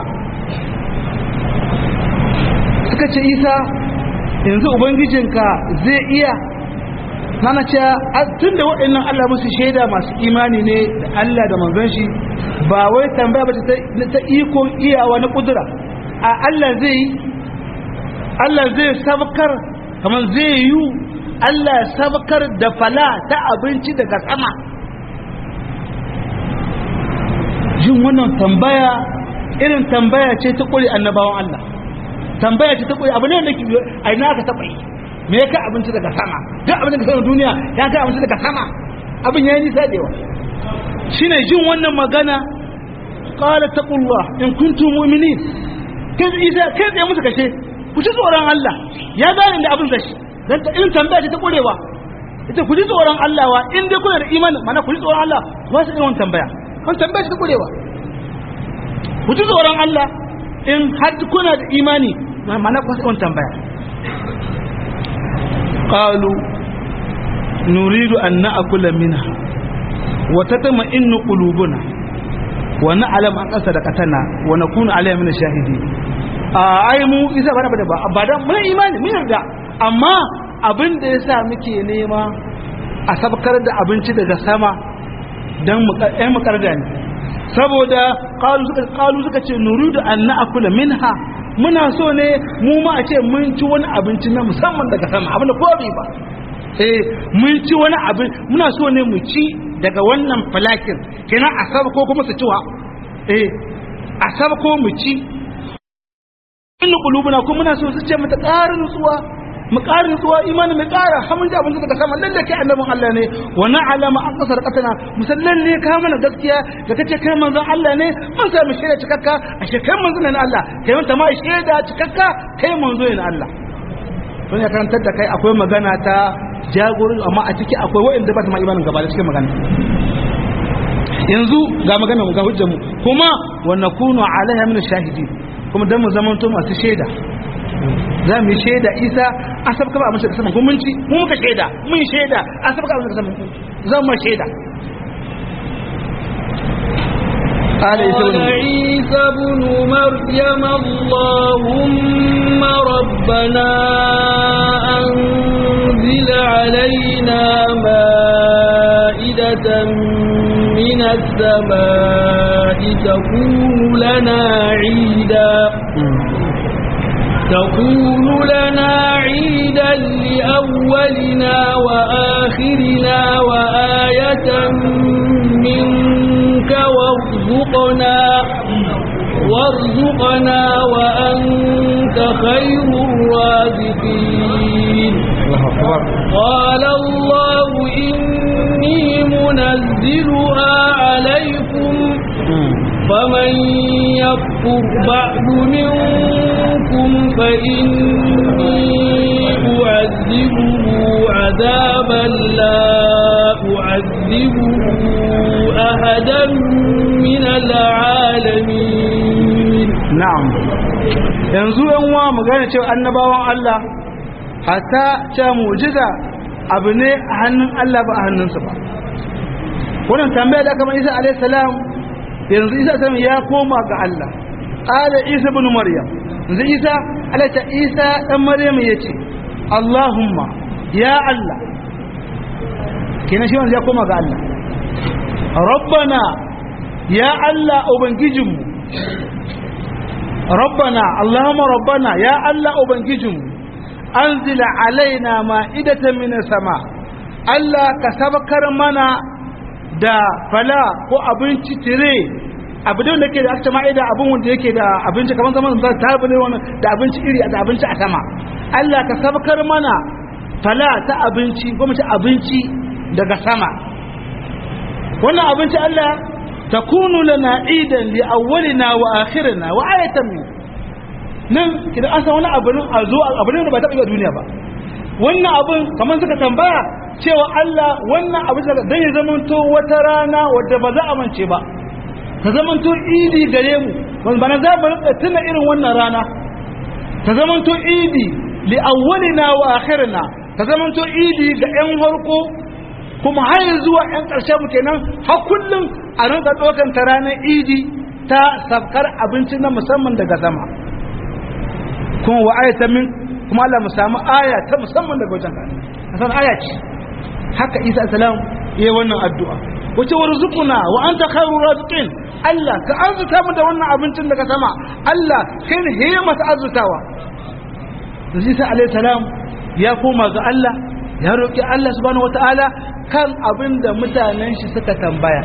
suka ce isa yanzu ubangijinka zai iya nana ce tun da waɗannan Allah musu shaida masu imani ne da Allah da manzon shi ba wai tambaya ba ta iko iyawa na kudura a Allah zai yi Allah zai sabkar kamar zai yi Allah sabkar da fala ta abinci daga sama jin wannan tambaya irin tambaya ce ta kuri annabawan Allah tambaya ce ta kuri abu ne da ke a ina aka taɓa yi me ya kai abinci daga sama duk abin da ka duniya ya kai abinci daga sama abin ya yi nisa da yawa shine jin wannan magana qala taqullah in kuntum mu'minin kai isa kai tsaye musu kashe ku ji tsoron Allah ya gane da abin gashi dan ta irin tambaya ce ta kurewa ita ku ji tsoron Allah wa in dai kuna da imani mana ku ji tsoron Allah ba su irin tambaya kan tambaya ce ta kurewa ku ji tsoron Allah in har kuna da imani mana ku irin tambaya qalu nuridu an na'kula minha wa tatma'innu qulubuna wa na'lam an sadaqatana wa nakunu alayha min ash-shahidin ai mu isa ba da ba ba da mun imani mun yarda amma abin da yasa muke nema a sabkar da abinci daga sama dan mu ɗan mu karda ne saboda qalu suka qalu suka ce nuridu an na'kula minha muna so ne mu ma a ce mun ci wani abinci na musamman daga sama abin da ko bai ba eh mun ci wani abin muna so ne mu ci daga wannan falakin kenan a sabko kuma su ciwa eh a sabko mu ci inna qulubuna kuma muna so su ce mata ƙara nutsuwa mu ƙara nutsuwa imani mu ƙara har mun ji abin daga sama lalle kai annabin Allah ne wa na'lama an qasar qatana musallan ne ka mana gaskiya da kace kai manzon Allah ne mun samu shaida cikakka ashe kai manzon ne na Allah kai mun ma shaida cikakka kai manzo ne na Allah don ya karantar da kai akwai magana ta jagori amma a ciki akwai wa'anda ba ta ma imanin gaba da cikin magana yanzu ga magana mu ga hujjar mu kuma wa nakunu alaiha min shahidin kuma dan mu zamanto masu shaida za mu yi shaida isa a sabka ba a mashi saman kuma ci mu muka shaida mun shaida a sabka ba a mashi saman zan ma shaida قال عيسى بن مريم اللهم ربنا أنزل علينا مائدة من السماء تكون لنا عيدا تكون لنا عيدا لأولنا وآخرنا وآية منك وارزقنا وارزقنا وأنت خير الرازقين قال الله إني منزلها عليكم فمن يكفر بعد منكم فإني أعذبه عذابا لا أعذبه أحدا من العالمين na'am yanzu yan uwa mu gane cewa annabawan Allah hatta cewa mu'jiza abu ne a hannun Allah ba a hannunsa ba wannan tambaya da aka mai Isa alayhi salam yanzu Isa salam ya koma ga Allah qala Isa ibn Maryam yanzu Isa alayhi Isa dan Maryam yace Allahumma ya Allah kenan shi wanda ya koma ga Allah rabbana ya Allah ubangijinmu rabbana allahumma rabbana ya Allah ubangijinmu anzil alaina ma'idatan minas sama Allah ka sabakar mana da fala ko abinci tire abu da yake da aka ma'ida abin wanda yake da abinci kamar zaman da tabule wannan da abinci iri da abinci a sama Allah ka sabakar mana fala ta abinci ko mace abinci daga sama wannan abinci Allah takunu lana idan li awwalina wa akhirina wa ayatan min nan kidan an san wani abu ne a zo abu ne da ba ta yi duniya ba wannan abun kamar suka tambaya cewa Allah wannan abu da dan ya zamanto wata rana wadda ba za a mance ba ta zamanto idi gare mu wanda bana za mu rika tuna irin wannan rana ta zamanto idi li awwalina wa akhirina ta zamanto idi ga yan harko kuma har zuwa yan ƙarshe mu kenan har kullum a rinka ɗaukan ta ranar idi ta sabkar abinci na musamman daga sama kuma wa ayata min kuma Allah mu samu aya ta musamman daga wajen ka san aya ce haka Isa salam yayi wannan addu'a wace warzuquna wa anta khairur raziqin Allah ka arzuta mu da wannan abincin daga sama Allah kai ne heye mata arzutawa Isa alayhi salam ya koma ga Allah ya roki Allah subhanahu wataala kan abin da mutanen shi suka tambaya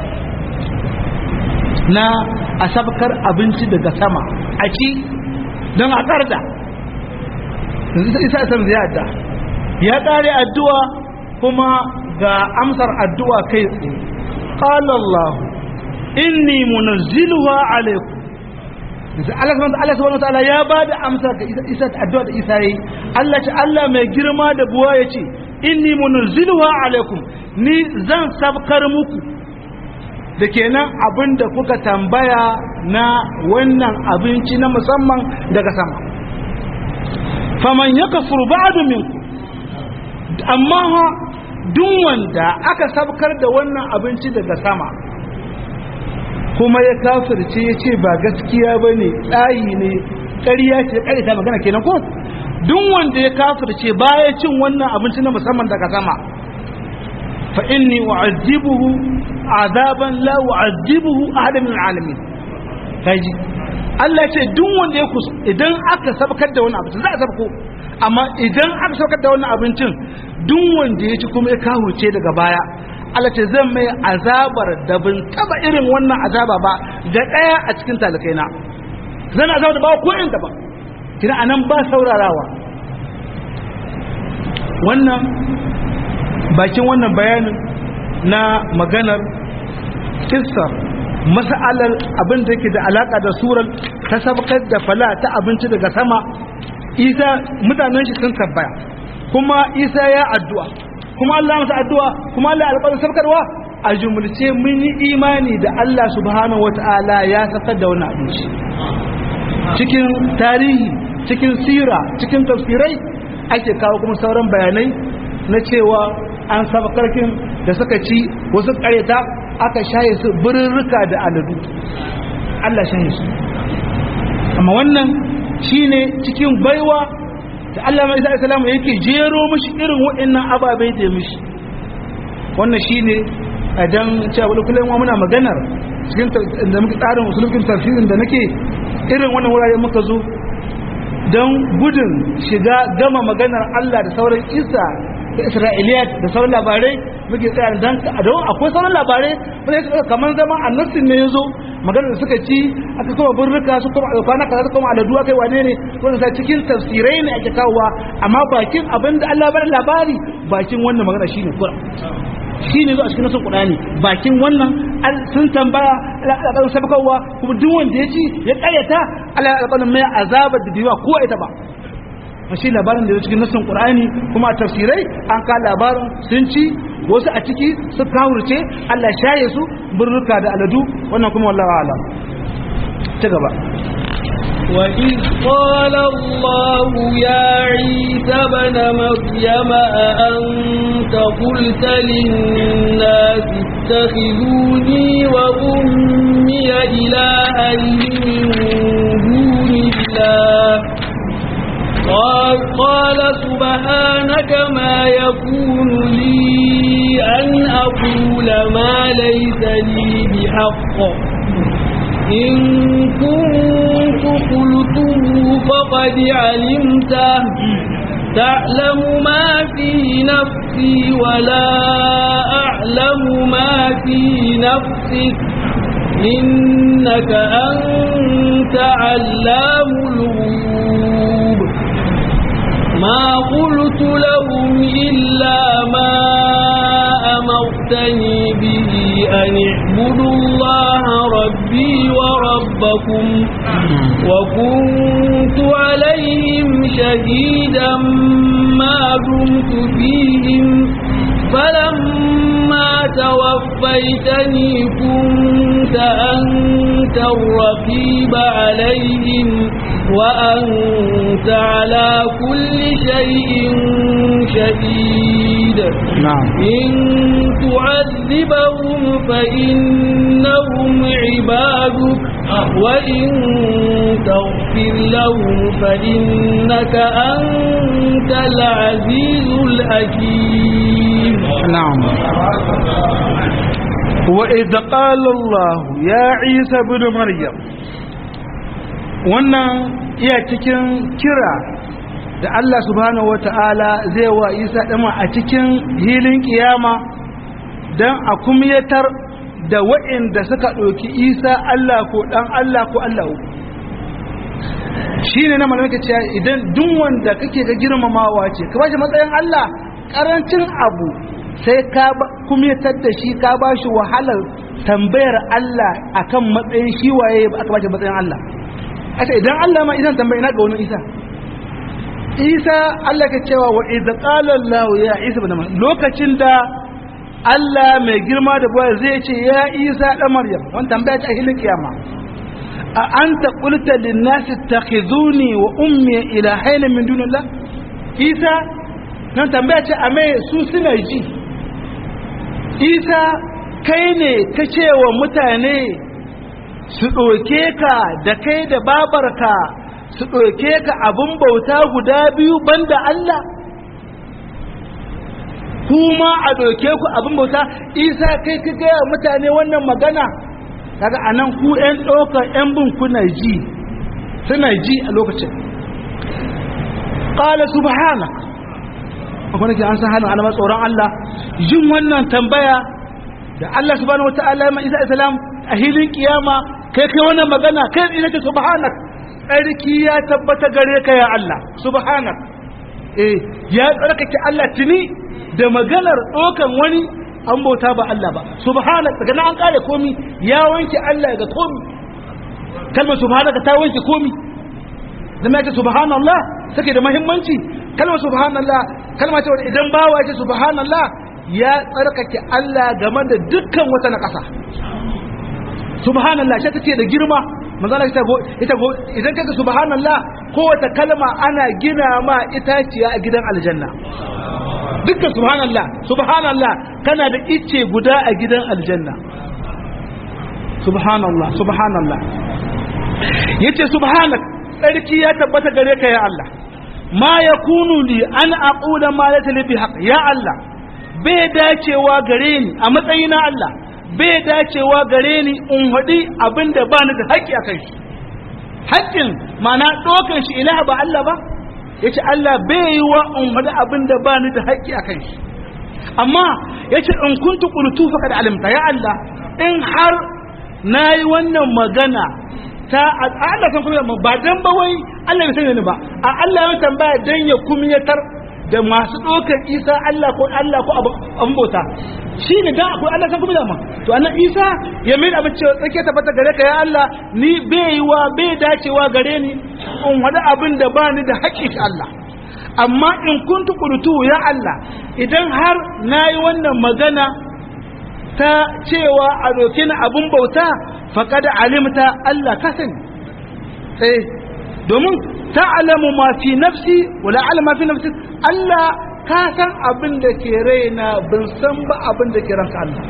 na a sabkar abinci daga sama a ci don a karda isa san ziyarta ya kare addu'a kuma ga amsar addu'a kai tsaye qala Allah inni munazziluha alaikum Allah subhanahu wa ta'ala ya bada amsa ga isa addu'a da isa yayi Allah ce Allah mai girma da buwa yace inni munazziluha alaikum ni zan sabkar muku da kenan abinda kuka tambaya na wannan abinci na musamman daga sama faman ya kafuru ba'du minku amma ha duk wanda aka sabkar da wannan abinci daga sama kuma ya kafirce ya ce ba gaskiya ba ne tsayi ne ƙarya ce ƙarya ta magana kenan ko duk wanda ya kafirce baya cin wannan abinci na musamman daga sama fa inni u'azzibuhu azaban la u'azzibuhu ahadan min alamin kaji Allah ce duk wanda ya kus idan aka sabkar da wani abincin za a sabko amma idan aka sabkar da wani abincin duk wanda ya ci kuma ya kawuce daga baya Allah ce zan mai azabar da bin taba irin wannan azaba ba da daya a cikin talakai na zan azaba da ba ko in ba kina anan ba saurarawa wannan bakin wannan bayanin na maganar kissar mas'alar abin da yake da alaka da surar ta sabkar da fala ta abinci daga sama isa mutanen shi sun tabbaya kuma isa ya addu'a kuma Allah masa addu'a kuma Allah alƙawarin sabkarwa a jumulce mun yi imani da Allah subhanahu wata'ala ya sakar da wannan abinci cikin tarihi cikin sira cikin tafsirai ake kawo kuma sauran bayanai na cewa an sabkarkin da suka ci wasu ƙaryata aka shaye su birrika da aladu Allah shaye su amma wannan shine cikin baiwa da Allah mai sa'a salamu yake jero mishi irin waɗannan ababai da mishi wannan shine a dan cewa wani kullum wa muna maganar cikin da muke tsarin musulmin tafsirin da nake irin wannan wurare muka zo don gudun shiga gama maganar Allah da sauran isa da isra'iliyat da sauran labarai muke tsaya dan don akwai sauran labarai wanda ya kamar zama annasin ne ya zo magana da suka ci aka kuma burruka su kuma kwana kaza su kuma aladu aka yi wane ne wanda sa cikin tafsirai ne ake kawowa amma bakin abin da Allah bar labari bakin wannan magana shine kura shine zo a cikin nasin Qur'ani bakin wannan sun tambaya alƙalin sabakawa kuma duk wanda ya ci ya ƙayyata Allah alƙalin mai azabar da biwa ko ita ba shi labarin da ya cikin nasin Qur'ani kuma a tafsirai an ka labarin sun ci wasu a ciki su kawurce Allah shaye su burruka da aladu wannan kuma wallahi alam ci gaba وإذ قال الله يا عيسى بن مريم أأنت قلت للناس اتخذوني وأمي إلهين من دون الله قال, قال سبحانك ما يكون لي أن أقول ما ليس لي بحق إن كنت قلته فقد علمته تعلم ما في نفسي ولا أعلم ما في نفسك إنك أنت علام الغيوب ما قلت لهم إلا ما أمرتني به أن اعبدوا الله ربي وربكم وكنت عليهم شهيدا ما دمت فيهم فلما توفيتني كنت أنت الرقيب عليهم وأنت على كل شيء شهيد نعم إن تعذبهم فإنهم عبادك وإن تغفر لهم فإنك أنت العزيز الحكيم نعم وإذ قال الله يا عيسى بن مريم wannan iya cikin kira da Allah subhanahu wata'ala zai wa Isa dama a cikin hilin kiyama don a kumyatar da waɗanda suka ɗauki Isa Allah ko ɗan Allah ko Allah shi ne na malamai cewa idan duk wanda kake ga girmamawa ce ka bashi matsayin Allah ƙarancin abu sai ka kumyatar da shi ka bashi wahalar tambayar Allah akan matsayin shi waye aka bashi matsayin Allah aka idan Allah ma idan tambayi na ga wani Isa Isa Allah ka cewa wa idza qala Allah ya Isa ibn Maryam lokacin da Allah mai girma da boye zai ce ya Isa dan Maryam wannan tambaya ta hilin kiyama a anta qulta lin nas ittakhizuni wa ummi ilahaina min dunillah Isa nan tambaya ce a mai su suna ji Isa kai ne ka ce wa mutane su ɗauke ka da kai da babarka su ɗauke ka abin bauta guda biyu banda Allah kuma a ɗauke ku abin bauta isa kai ka gaya mutane wannan magana kaga a nan ku 'yan ɗaukar 'yan bin kuna ji suna ji a lokacin ƙala subhana akwai nake an san halin alamar tsoron Allah jin wannan tambaya da Allah subhanahu wa ta'ala ma isa islam a hilin kiyama kai kai wannan magana kai ina ce subhanak tsarki ya tabbata gare ka ya Allah subhanak eh ya tsarkake Allah tuni da maganar dokan wani an bauta ba Allah ba subhanak daga nan an kare komi ya wanke Allah ga komi kalmar subhanaka ta wanke komi zama ya ce subhanallah take da muhimmanci kalmar subhanallah kalma ce wanda idan bawa ya ce subhanallah ya tsarkake Allah game da dukkan wata na ƙasa subhanallah shi take da girma manzala ita go ita go idan kaga subhanallah kowace kalma ana gina ma itaciya a gidan aljanna dukkan subhanallah subhanallah kana da icce guda a gidan aljanna subhanallah subhanallah yace subhanak sarki ya tabbata gare ka ya Allah ma yakunu li an aqula ma laysa li bihaq ya Allah bai dacewa gare ni a matsayina Allah bai dacewa gare ni in haɗi abin da ba ni da haƙƙi a kan shi haƙƙin mana ɗokan shi ilaha ba Allah ba ya ce Allah bai yi wa in haɗi abin da ba ni da haƙƙi a kan shi amma ya ce in kuntu ƙultu faka da alimta ya Allah in har na yi wannan magana ta Allah san kuma ba dan ba wai Allah bai sani ni ba a Allah ya tambaya dan ya kumyatar da masu ɗaukar isa Allah ko Allah ko abin bauta shi ne dan akwai Allah san kuma dama to annan isa ya mai abin cewa tsake tabbata gare ka ya Allah ni bai wa bai dacewa gare ni in wada abin da ba ni da haƙƙi shi Allah amma in kuntu qultu ya Allah idan har nayi wannan magana ta cewa a dokin abun bauta faqad alimta Allah ka sani eh domin ta'lamu ma fi nafsi wala alama fi nafsi Allah ka san abin da ke raina ban san ba abin da ke ranka Allah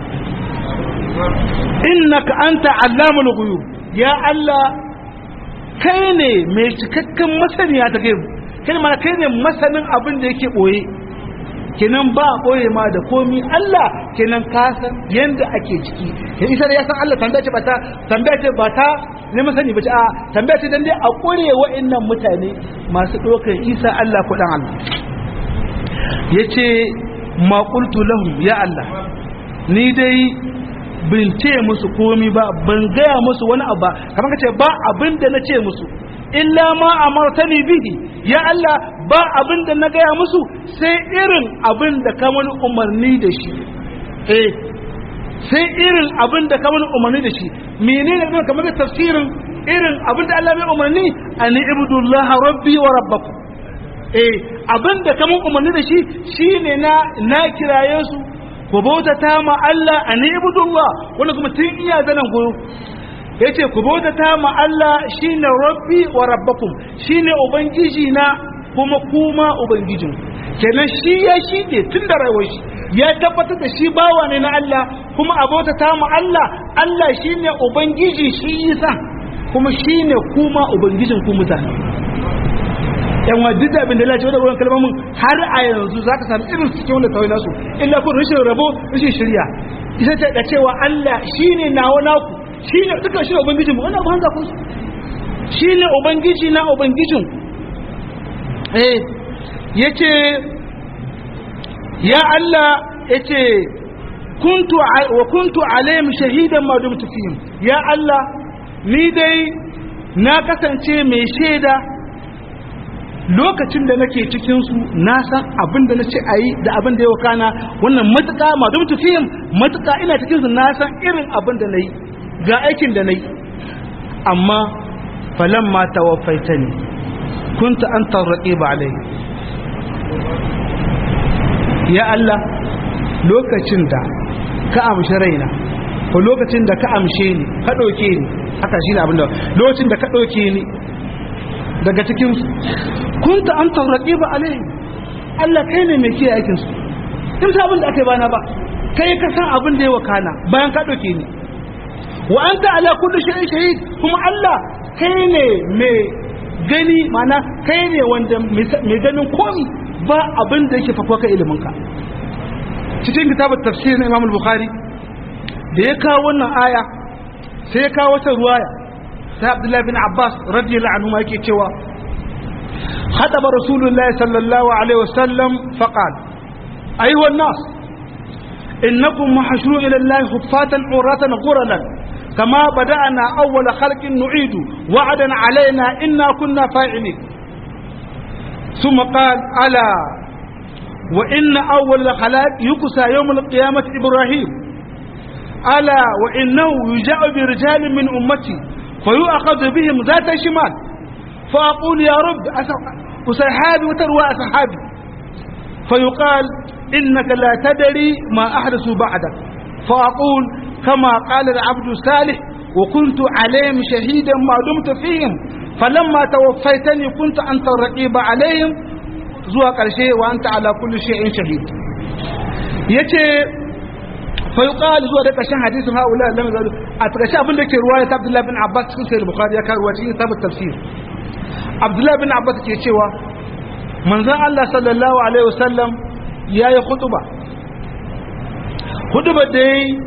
innaka anta allamul ghuyub ya Allah kai ne mai cikakken masaniya ta gaibu kai ma kai ne masanin abin da yake boye kenan ba boye ma da komi Allah kenan ka san yanda ake ciki ke isa da ya san Allah tambaya ce ba ta tambaya ce ba ta ne masani ba ce a tambaya ce dan dai a kore wa'annan mutane masu dokar Isa Allah ko dan Allah yace ma qultu lahum ya Allah ni dai bin ce musu komi ba ban gaya musu wani abu ba kamar ka ce ba abin da na ce musu illa ma amartani bihi ya Allah ba abin da na gaya musu sai irin abin da ka wani umarni da shi eh sai irin abin da ka wani umarni da shi menene ne kamar da tafsirin irin abin da Allah mai umarni an ibudullah rabbi wa rabbakum eh abin da ka mun umarni da shi shine na na kiraye su ku bautata ma Allah a ibudullah wanda kuma tun iya zanen guru ya ce ku bautata ma Allah shine rabbi wa rabbakum shine ubangiji na kuma kuma ubangijin kenan shi ya shi ne tun da rayuwar shi ya tabbatar da shi bawa ne na Allah kuma a bautata ma Allah Allah shine ubangiji shi yasa kuma shine kuma ubangijin ku mutane yan wa duk abin da lalace wadda wurin kalmomin har a yanzu za ka sami irin cikin wanda tawai nasu illa kun rashin rabo rashin shirya ita ta da cewa Allah shi ne nawa naku shi ne duka shi ne ubangijin mu wani abu hanza kun shi ne ubangiji na ubangijin eh ya ce ya Allah ya ce kuntu wa kuntu alayhim shahidan ma dumtu fihim ya Allah ni dai na kasance mai shaida lokacin da nake cikinsu na san abin da na ce a yi da abin da ya wakana wannan matuƙa ma don tafiyin matuƙa ina cikinsu na san irin abin da na yi ga aikin da na yi amma falon ma tawaffaita ne kunta an tarraƙe ba alai ya Allah lokacin da ka amshi raina ko lokacin da ka amshe ni ka ɗauke ni haka shi ne abin da lokacin da ka ɗauke ni daga cikin kunta an tauraki ba alai Allah kai ne mai kiyaye aikin su in sa abin da aka yi bana ba kai ka san abin da ya wakana bayan ka dauke ni wa anta ala kulli shay'in shahid kuma Allah kai ne mai gani mana kai ne wanda mai ganin komi ba abin da yake fakwa ka ilimin ka cikin kitabar tafsir na Imam Bukhari da ya kawo wannan aya sai ya kawo wata ruwaya sai Abdullahi bin Abbas radiyallahu anhu yake cewa خطب رسول الله صلى الله عليه وسلم فقال أيها الناس إنكم محشرون إلى الله خفاتا عراة غرلا كما بدأنا أول خلق نعيد وعدا علينا إنا كنا فاعلين ثم قال ألا وإن أول الخلائق يكسى يوم القيامة إبراهيم ألا وإنه يجاء برجال من أمتي فيؤخذ بهم ذات شمال فأقول يا رب أصحابي وتروى أصحابي فيقال إنك لا تدري ما أحدث بعدك فأقول كما قال العبد الصالح وكنت عليهم شهيدا ما دمت فيهم فلما توفيتني كنت أنت الرقيب عليهم زوى قرشي وأنت على كل شيء شهيد يتي فيقال زوى ذلك عشان حديث هؤلاء لم يزالوا أتغشى أبن لك رواية عبد الله بن عباس في سير البخاري يكار رواية كتاب التفسير abdullahi bin abbas ke cewa manzon Allah sallallahu alaihi wasallam ya yi khutuba khutuba da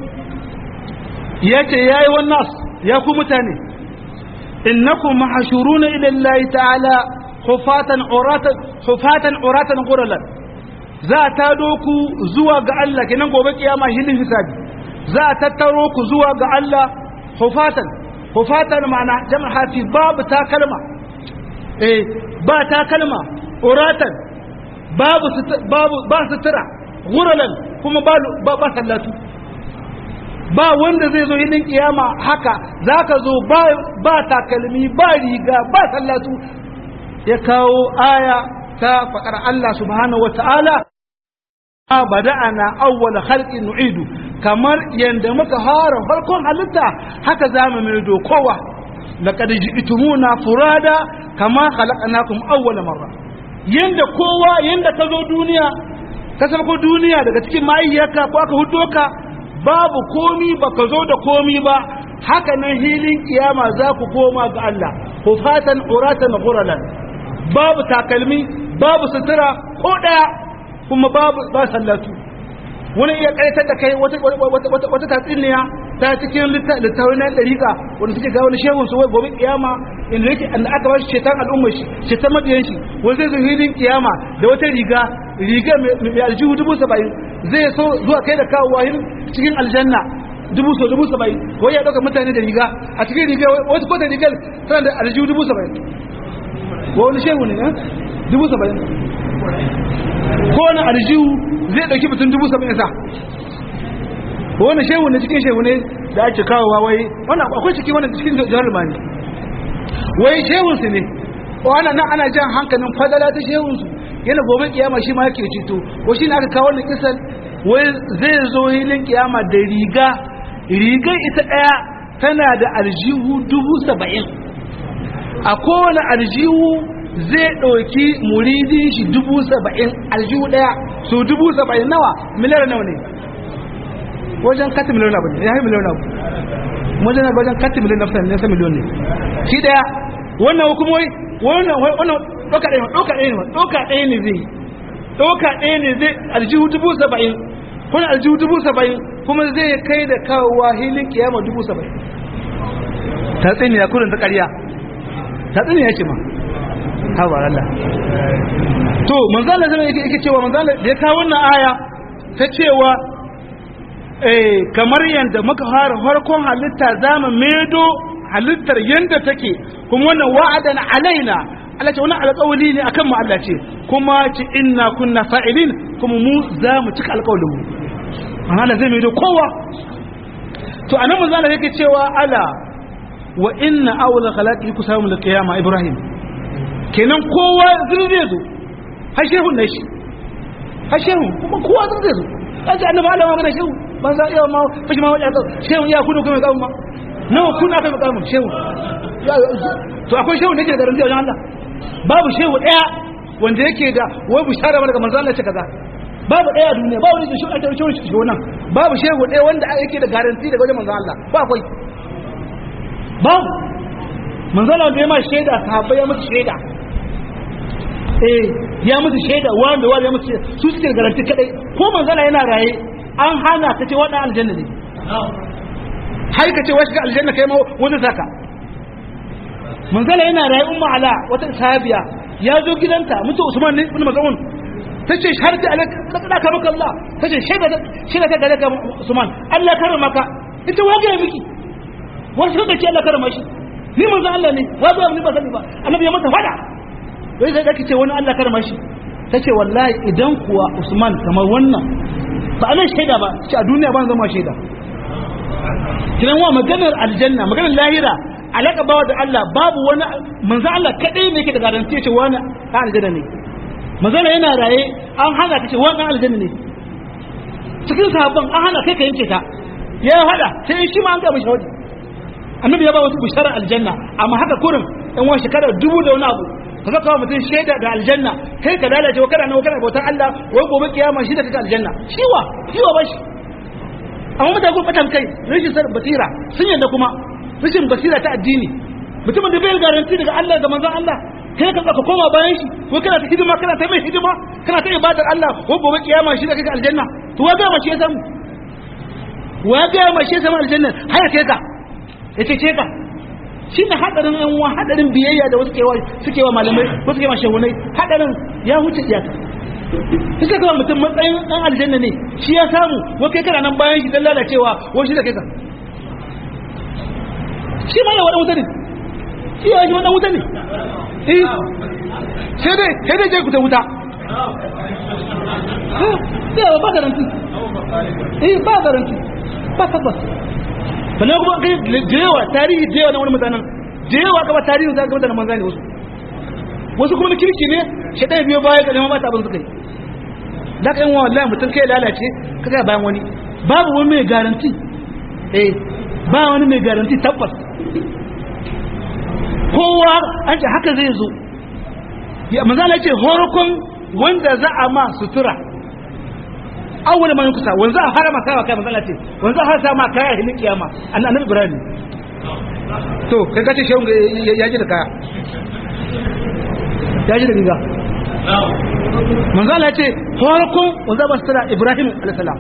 ya ce ya yi wannan ya ku mutane innakum mahshuruna ila Allah ta'ala hufatan uratan hufatan uratan quralan za ta doku zuwa ga Allah kenan gobe kiyama hilin hisabi za a tattaro ku zuwa ga Allah hufatan hufatan ma'ana jama'a fi babu takalma eh ba takalma uratan babu babu ba sutura guralan kuma ba ba sallatu ba wanda zai zo yinin kiyama haka zaka zo ba ba takalmi ba riga ba sallatu ya kawo aya ta faɗar Allah subhanahu wata'ala bada'ana awwal khalqin nu'idu kamar yanda muka fara farkon halitta haka zamu mai dokowa laqad ji'tumuna furada kama khalaqnakum awwal marra yanda kowa yanda ka zo duniya ka ko duniya daga cikin mahaifiyarka ko aka hudo ka babu komi baka zo da komi ba haka nan hilin kiyama za ku koma ga Allah hufatan uratan ghuralan babu takalmi babu sutura ko daya kuma babu ba sallatu wani iya kaitar da kai wata wata wata tatsiniya ta cikin littafin na dariƙa wanda suke ga wani shehun su wai gobe kiyama inda yake an aka ba shi shetan al'ummar shi shetan mabiyan shi wani zai zo hilin kiyama da wata riga riga mai aljihu dubu saba'in zai so zuwa kai da kawo wahin cikin aljanna dubu so dubu saba'in wai ya ɗauka mutane da riga a cikin riga wata kota rigar tana da aljihu dubu saba'in wani shehu ne dubu saba'in ko wani aljihu zai ɗauki mutum dubu saba'in sa wani shehu ne cikin shehu ne da ake kawowa wai wannan akwai ciki wannan cikin jihar mani wai shehunsu ne wannan nan ana jan hankalin fadala ta shehunsu yana gobe kiyama shi ma yake ceto ko shi ne aka kawo wannan kisan wai zai zo hilin kiyama da riga rigar ita ɗaya tana da aljihu dubu saba'in a kowane aljihu zai ɗauki muridin shi dubu saba'in aljihu ɗaya so dubu saba'in nawa miliyar nawa ne wajen kati miliyon abu ne ya yi miliyon abu wajen wajen kati miliyon na fusan nesa miliyon ne shi ɗaya wannan hukumoyi wannan wannan ɗauka ɗaya ɗauka ɗaya ne ɗauka ɗaya ne zai ɗauka ɗaya ne zai aljihu dubu saba'in kuna aljihu dubu saba'in kuma zai kai da kawowa hilin kiyama dubu saba'in ta tsini ya kurin ta ƙarya ta tsini ya ce ma hawa Allah to manzala zama yake cewa manzala da ya kawo wannan aya ta cewa eh kamar yadda muka fara farkon halitta zamu medo halittar yadda take kuma wannan wa'adan alaina Allah ce wannan alƙawari ne akan mu Allah ce kuma ce inna kunna fa'ilin kuma mu za mu cika alƙawarin mu Allah zai medo kowa to anan manzala yake cewa ala wa inna awla khalaqi kusamu liqiyama ibrahim kenan kowa zai zo har shehu ne shi har shehu kuma kowa zai zo kaje annabi Allah ma mana shehu ban za iya ma fashi ma wajen shehu ya kudu kuma kawo ma nawa kun aka yi kawo shehu to akwai shehu ne ke da garanti wajen Allah babu shehu daya wanda yake da wai bishara mana ga manzo Allah ce kaza babu daya a duniya babu ne shi ake shehu shi wannan babu shehu daya wanda yake da garanti daga wajen manzo Allah ba akwai babu manzo Allah da ya ma shaida sahabbai ya musu shaida eh ya musu shaida wanda wanda ya musu shaida su suke garanti kadai ko manzala yana raye an hana ta ce wadan aljanna ne har ka ce wasu ga aljanna kai ma wanda saka manzala yana raye umma ala wata sahabiya ya zo gidanta mutu usman ne ibn maz'un tace sharti alaka ka maka Allah tace shaida shaida ta gare ka usman Allah karama ka ita waje miki wasu ka ce Allah karama shi ni manzo Allah ne wazo ni ba sani ba annabi ya mata fada wai sai kake ce wani Allah karma shi tace wallahi idan kuwa Usman kamar wannan ba anan shaida ba ce a duniya ban zama shaida kiran wa maganar aljanna maganar lahira alaka bawa da Allah babu wani manzo Allah kadai ne yake da garanti ce wani ka aljanna ne manzo yana raye an hana ka ce wani aljanna ne cikin sahabban an hana kai ka yanke ta ya hada sai shi ma an ga mishi wadi annabi ya ba wasu bishara aljanna amma haka kurin in wani shekara dubu da wani abu ka zaka wa mutum shaida da aljanna kai ka lalace wa kana nawa kana bautar Allah wai gobe kiyama shi da kaka aljanna shiwa shiwa ba shi amma mutane kun batan kai rashin sar basira sun yanda kuma rashin basira ta addini mutumin da bai garanti daga Allah da manzon Allah kai ka ka koma bayan shi ko kana ta hidima kana ta mai hidima kana ta ibadar Allah ko gobe kiyama shi da kaka aljanna to wa ga mace ya samu wa ga mace ya samu aljanna har kai ka yace ce ka shi ne hadarin yan uwa hadarin biyayya da wasu kewa suke wa malamai wasu kewa shehunai hadarin ya huce iyaka suka kama mutum matsayin dan aljanna ne shi ya samu wa kai kana nan bayan shi dan lalacewa wa shi da kai ka shi ma ya wada wuta ne shi ya shi wada wuta ne eh sai dai sai dai je ku ta wuta eh ba garanti eh ba garanti ba tabbas sannan kuma kai da yawa tarihi da yawa na wani mutanen da yawa gaba tarihi za ga mutanen manzani wasu wasu kuma na kirki ne shedan biyo baya ga neman mata abin suka yi da kan wallahi mutum kai lalace kaga bayan wani babu wani mai garanti eh ba wani mai garanti tabbas kowa an ce haka zai zo ya manzala ce horokon wanda za a ma sutura awwal man kusa wanda a harama kawa kai manzala ce wanda a harama ma kaya hilin kiyama annabi ibrahim to kai kace shehun ya ji da kaya ya ji da riga manzala ce horokon wanda ba sutura ibrahim alaihi salam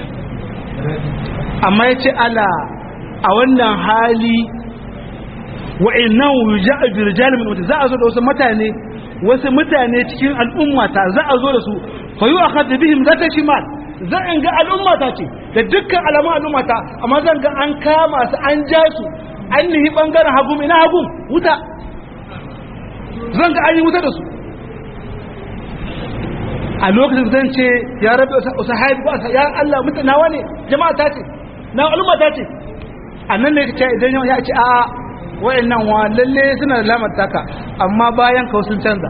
amma ya ce ala a wannan hali wa'annan wuja'a bi rijalin min za a zo da wasu mutane wasu mutane cikin al'ummata za a zo da su fa yu akhad bihim zata shimal za in ga al'ummata ce da dukkan alamun al'ummata amma zan ga an kama su an ja su an nihi bangaren hagum ina hagum wuta zan ga an yi wuta da su a lokacin zan ce ya rabe wasu haifu ko ya Allah mutane nawa ne jama'a ta ce na al'umma ta ce annan ne ce idan ya ce a wayannan wa lalle suna da lamar taka amma bayan ka sun canza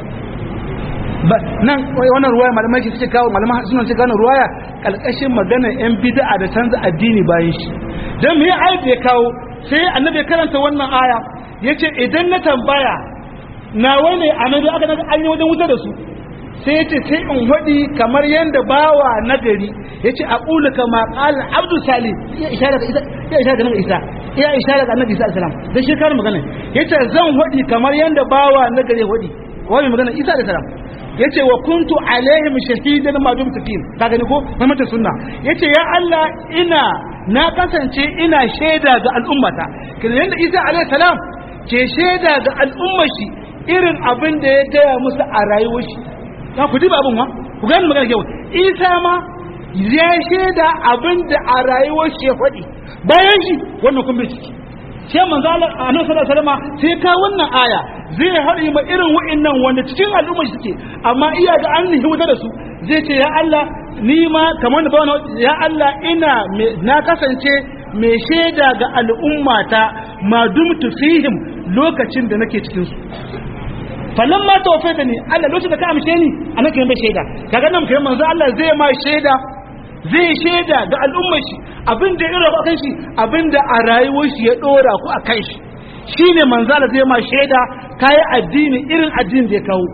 nan wannan ruwaya malamai ke suke kawo malamai suna ce kawo ruwaya kalkashin maganar yan bid'a da canza addini bayan shi dan me ayat ya kawo sai annabi karanta wannan aya yace idan na tambaya na wani annabi aka naga an yi wajen wuta da su sai yace sai in hadi kamar yanda bawa nagari yace aqulu kama qala abdu salih ya isharar ga isa ya isharar ga isa ya isharar ga annabi isa alaihi salam da shi kar magana yace zan hadi kamar yanda bawa nagari hadi wani magana isa alaihi salam yace wa kuntu alaihim shahidan ma dumtu fihim ka gani ko mamata sunna yace ya Allah ina na kasance ina shaida ga al'ummata kin yanda isa alaihi salam ke shaida ga al'ummar shi irin abin da ya gaya musu a rayuwar shi za ku diba abin wa ku gani magana kyau isa ma ya shaida abin da a rayuwar shi ya faɗi bayan shi wannan kun bai ciki sai manzo Allah annabi sallallahu alaihi wasallam sai ka wannan aya zai haɗi ma irin wa'annan wanda cikin al'umma suke amma iya ga an nihi wuta da su zai ce ya Allah ni ma kamar da bawana ya Allah ina na kasance mai shaida ga al'ummata ma dumtu fihim lokacin da nake cikin su falan ma tawfaita ni Allah lokacin da ka amshe ni anan kai mai shaida kaga nan kai manzo Allah zai ma shaida zai shaida ga al'ummar shi abinda irin ba kan shi abinda a rayuwar shi ya dora ku a kan shi shine manzo Allah zai ma shaida kai addini irin addinin da ya kawo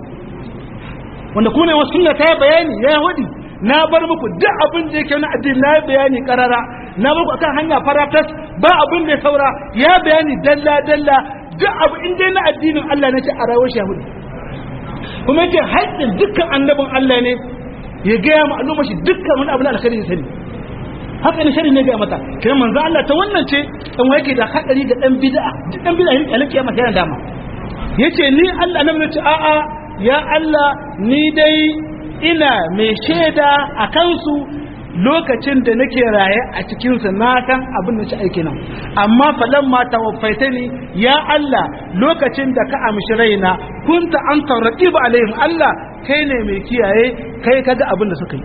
wanda kuma wasu sunna ta bayani ya wadi na bar muku duk abin da yake na addini na bayani karara na bar ku akan hanya faratas ba abin da ya saura ya bayani dalla dalla duk abu in dai na addinin Allah ne ce a rayuwar shahudi kuma yake haƙƙin dukkan annabin Allah ne ya gaya ma al'umma shi dukkan wani abu na alkhairi ya sani haka ne shari ne ga mata kiran manzo Allah ta wannan ce dan wai yake da hadari ga dan bid'a dan bid'a ne alƙiyama yana dama yace ni Allah nan ce a a ya Allah ni dai ina mai shaida a kansu lokacin da nake raye a cikinsa na san abin da ci aiki nan amma falan ma tawaffaita ni ya Allah lokacin da ka amshi raina kunta an tarraƙi ba alaihim Allah kai ne mai kiyaye kai kaga abin da suka yi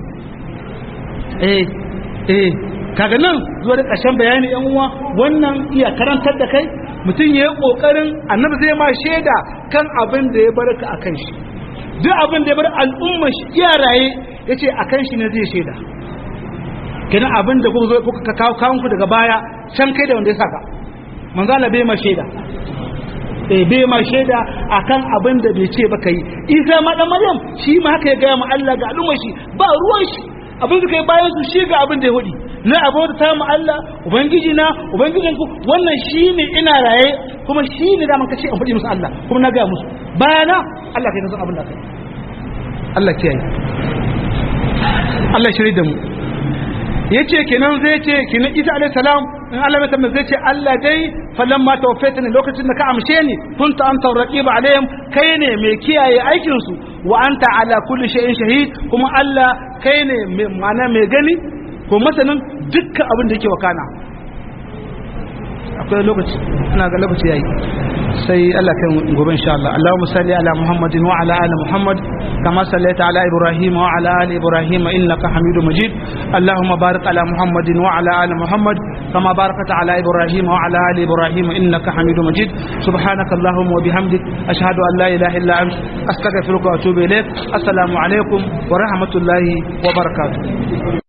eh eh kaga nan zuwa da ƙarshen bayani yan uwa wannan iya karantar da kai mutum ya yi ƙoƙarin annabi zai ma shaida kan abin da ya bar ka akan shi duk abin da ya bar al'umma shi iya raye yace akan shi ne zai shaida kenan abin da kuka zo kuka kawo kawun ku daga baya can kai da wanda ya saka manzo Allah bai ma shaida eh bai ma shaida akan abin da bai ce ba kai Isa ma dan Maryam shi ma haka ya ga ma Allah ga al'ummar shi ba ruwan shi abin da kai bayan su shi ga abin da ya hudi na abota ta mu Allah ubangiji na ubangijin ku wannan shine ina raye kuma shine da man kace in fadi musu Allah kuma na ga musu bayana Allah kai san abin da kai Allah kiyaye Allah shirye da mu ya ce kenan zai ce kenan isa alaihi salam in Allah mai tambaye zai ce Allah dai falan ma tawaffaita ne lokacin da ka amshe ni kunta anta raqiba alaihim kai ne mai kiyaye aikin su wa anta ala kulli shay'in shahid kuma Allah kai ne ma'ana mai gani ko masanin dukkan abin da yake wakana akwai lokaci ina ga lokaci yayi sai Allah kai gobe insha Allah Allahumma salli ala Muhammadin wa ala ali Muhammad kama sallaita ala Ibrahim wa ala ali Ibrahim innaka Hamidum Majid Allahumma barik ala Muhammadin wa ala ali Muhammad كما باركت على إبراهيم وعلى آل إبراهيم إنك حميد مجيد سبحانك اللهم وبحمدك أشهد أن لا إله إلا أنت أستغفرك وأتوب إليك السلام عليكم ورحمة الله وبركاته